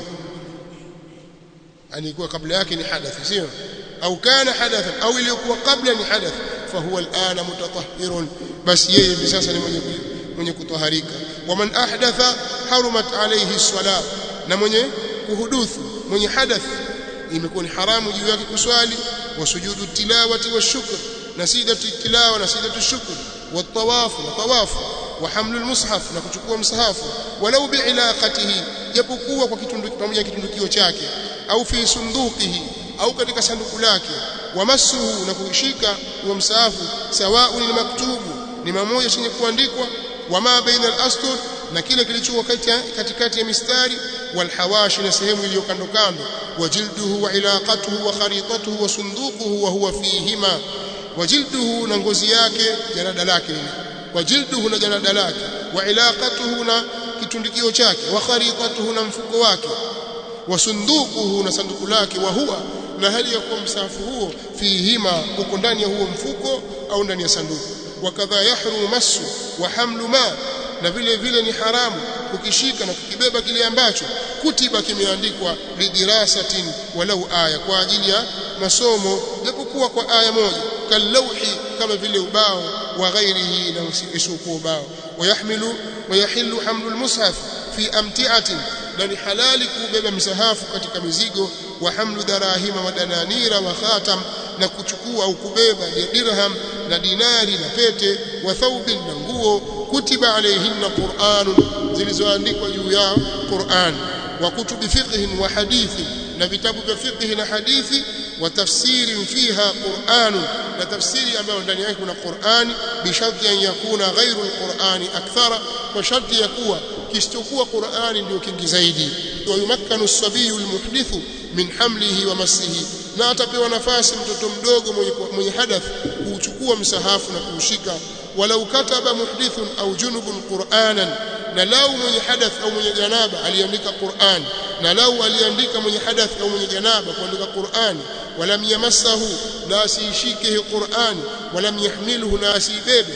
alikuwa kabla yake ni hadath sio au kana hadathan au ilikuwa kabla ni hadath fahuwa alana mutatahhirun basi yeye hivi sasa ni mwenye mwenye kutaharika waman ahdatha harumat alayhi salat na mwenye kuhuduthu mwenye hadath imekuwa ni haramu juu yake kuswali wa sujudu tilawati wa shukr na sidatu tilawa na sidatu shukr wa tawafu na tawafu wa hamlu almushaf na kuchukua msahafu walau biilaqatihi japokuwa kwa kitunduki pamoja kitundukio chake au fi sunduqihi au katika sanduku lake wa masuhu na kushika huo msahafu sawaun ni maktubu ni mamoja chenye kuandikwa wama baina al-astur na kile kilichokuwa katikati ya mistari walhawashi na sehemu iliyo kando kando wajilduhu wa ilaqatuhu wa kharitatuhu wa sunduquhu wa huwa fihima wajilduhu na ngozi yake jarada lake wajilduhu na jarada lake wa ilaqatuhu na kitundikio chake wa kharitatuhu na mfuko wake wa sunduquhu na sanduku lake wa huwa na hali ya kuwa msahafu huo fihima uko ndani ya huo mfuko au ndani ya sanduku wakadha yahrumu masu wa hamlu ma na vile vile ni haramu kukishika na kukibeba kile ambacho kutiba kimeandikwa lidirasatin walau aya kwa ajili ya masomo japokuwa kwa aya moja kalauhi kama vile ubao wa ghairihi na usiokuwa ubao wayahmilu wayahillu hamlu almushaf fi amti'atin na ni halali kubeba msahafu katika mizigo wa hamlu darahima wa dananira wa khatam na kuchukua au kubeba dirham na dinari na pete wa thawbin na nguo kutiba alayhinna qur'anun zilizoandikwa juu yao qur'an wa kutubi fiqh wa hadithi na vitabu vya fiqh na hadithi wa tafsiri fiha qur'an na tafsiri ambayo ndani yake kuna qur'ani bi sharti an yakuna ghairu alqur'ani akthara kwa sharti ya kuwa kisichokuwa qur'ani ndio kingi zaidi wa yumakkanu as-sabiyu almuhdithu min hamlihi wa masihi na atapewa nafasi mtoto mdogo mwenye, mwenye hadath kuuchukua msahafu na kuushika walau kataba muhdithun au junubun qur'anan na lau mwenye hadath au mwenye janaba aliandika Qur'an na lau aliandika mwenye hadath au mwenye janaba kuandika Qur'an walam yamassahu la asishike hi Qur'an walam yahmiluhu na asibebe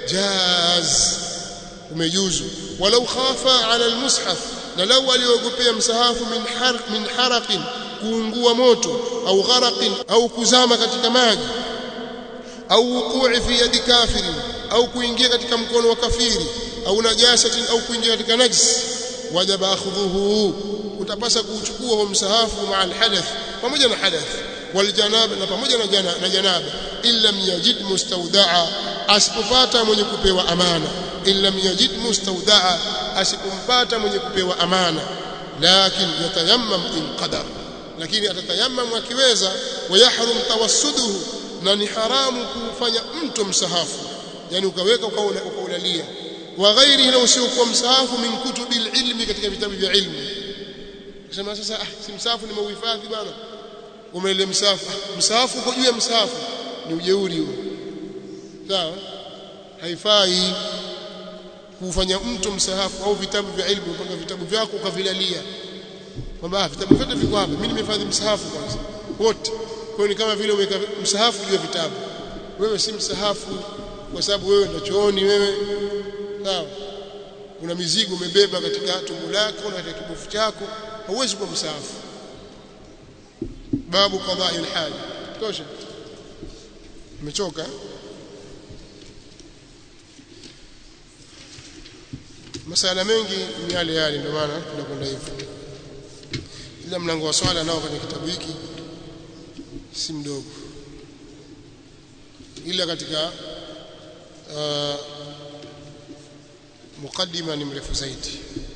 jaz umejuzu walau khafa ala almushaf na lau aliogopea msahafu min harq min haraqin kuungua moto au gharaqin au kuzama katika maji au wuqu'i fi yadi kafirin au kuingia katika mkono wa kafiri au najasatin au kuingia katika najis wajaba akhdhuhu utapasa kuuchukua huo msahafu maa alhadath pamoja na hadath waljanaba na pamoja na jana na janaba illa yajid mustawdaa asipopata mwenye kupewa amana illa yajid mustawdaa asipompata mwenye kupewa amana lakin yatayammam in qadar lakini atatayammam akiweza wayahrum tawassuduhu na ni haramu kufanya mto msahafu yani ukaweka ukaulalia wa ghairi na usiokuwa msahafu min kutubil ilmi katika vitabu vya ilmu sema sasa ah si msahafu nimeuhifadhi bwana umeele msahafu ah, msahafu uko juu ya msahafu ni ujeuri huo sawa haifai kufanya mto msahafu au vitabu vya ilmu mpaka vitabu vyako ukavilalia kwamba vitabu vyote viko hapa mimi nimehifadhi msahafu kwanza wote kwa ni kama vile umeweka msahafu juu ya vitabu wewe si msahafu kwa sababu wewe ndio chooni wewe sawa una mizigo umebeba katika tumbo lako na katika kibofu chako hauwezi kuwa msahafu babu qada'i al-haj tosha umechoka masala mengi ni yale yale ndio maana tunakwenda hivyo ila mlango wa swala nao kwenye kitabu hiki si mdogo ila katika uh, mukaddima ni mrefu zaidi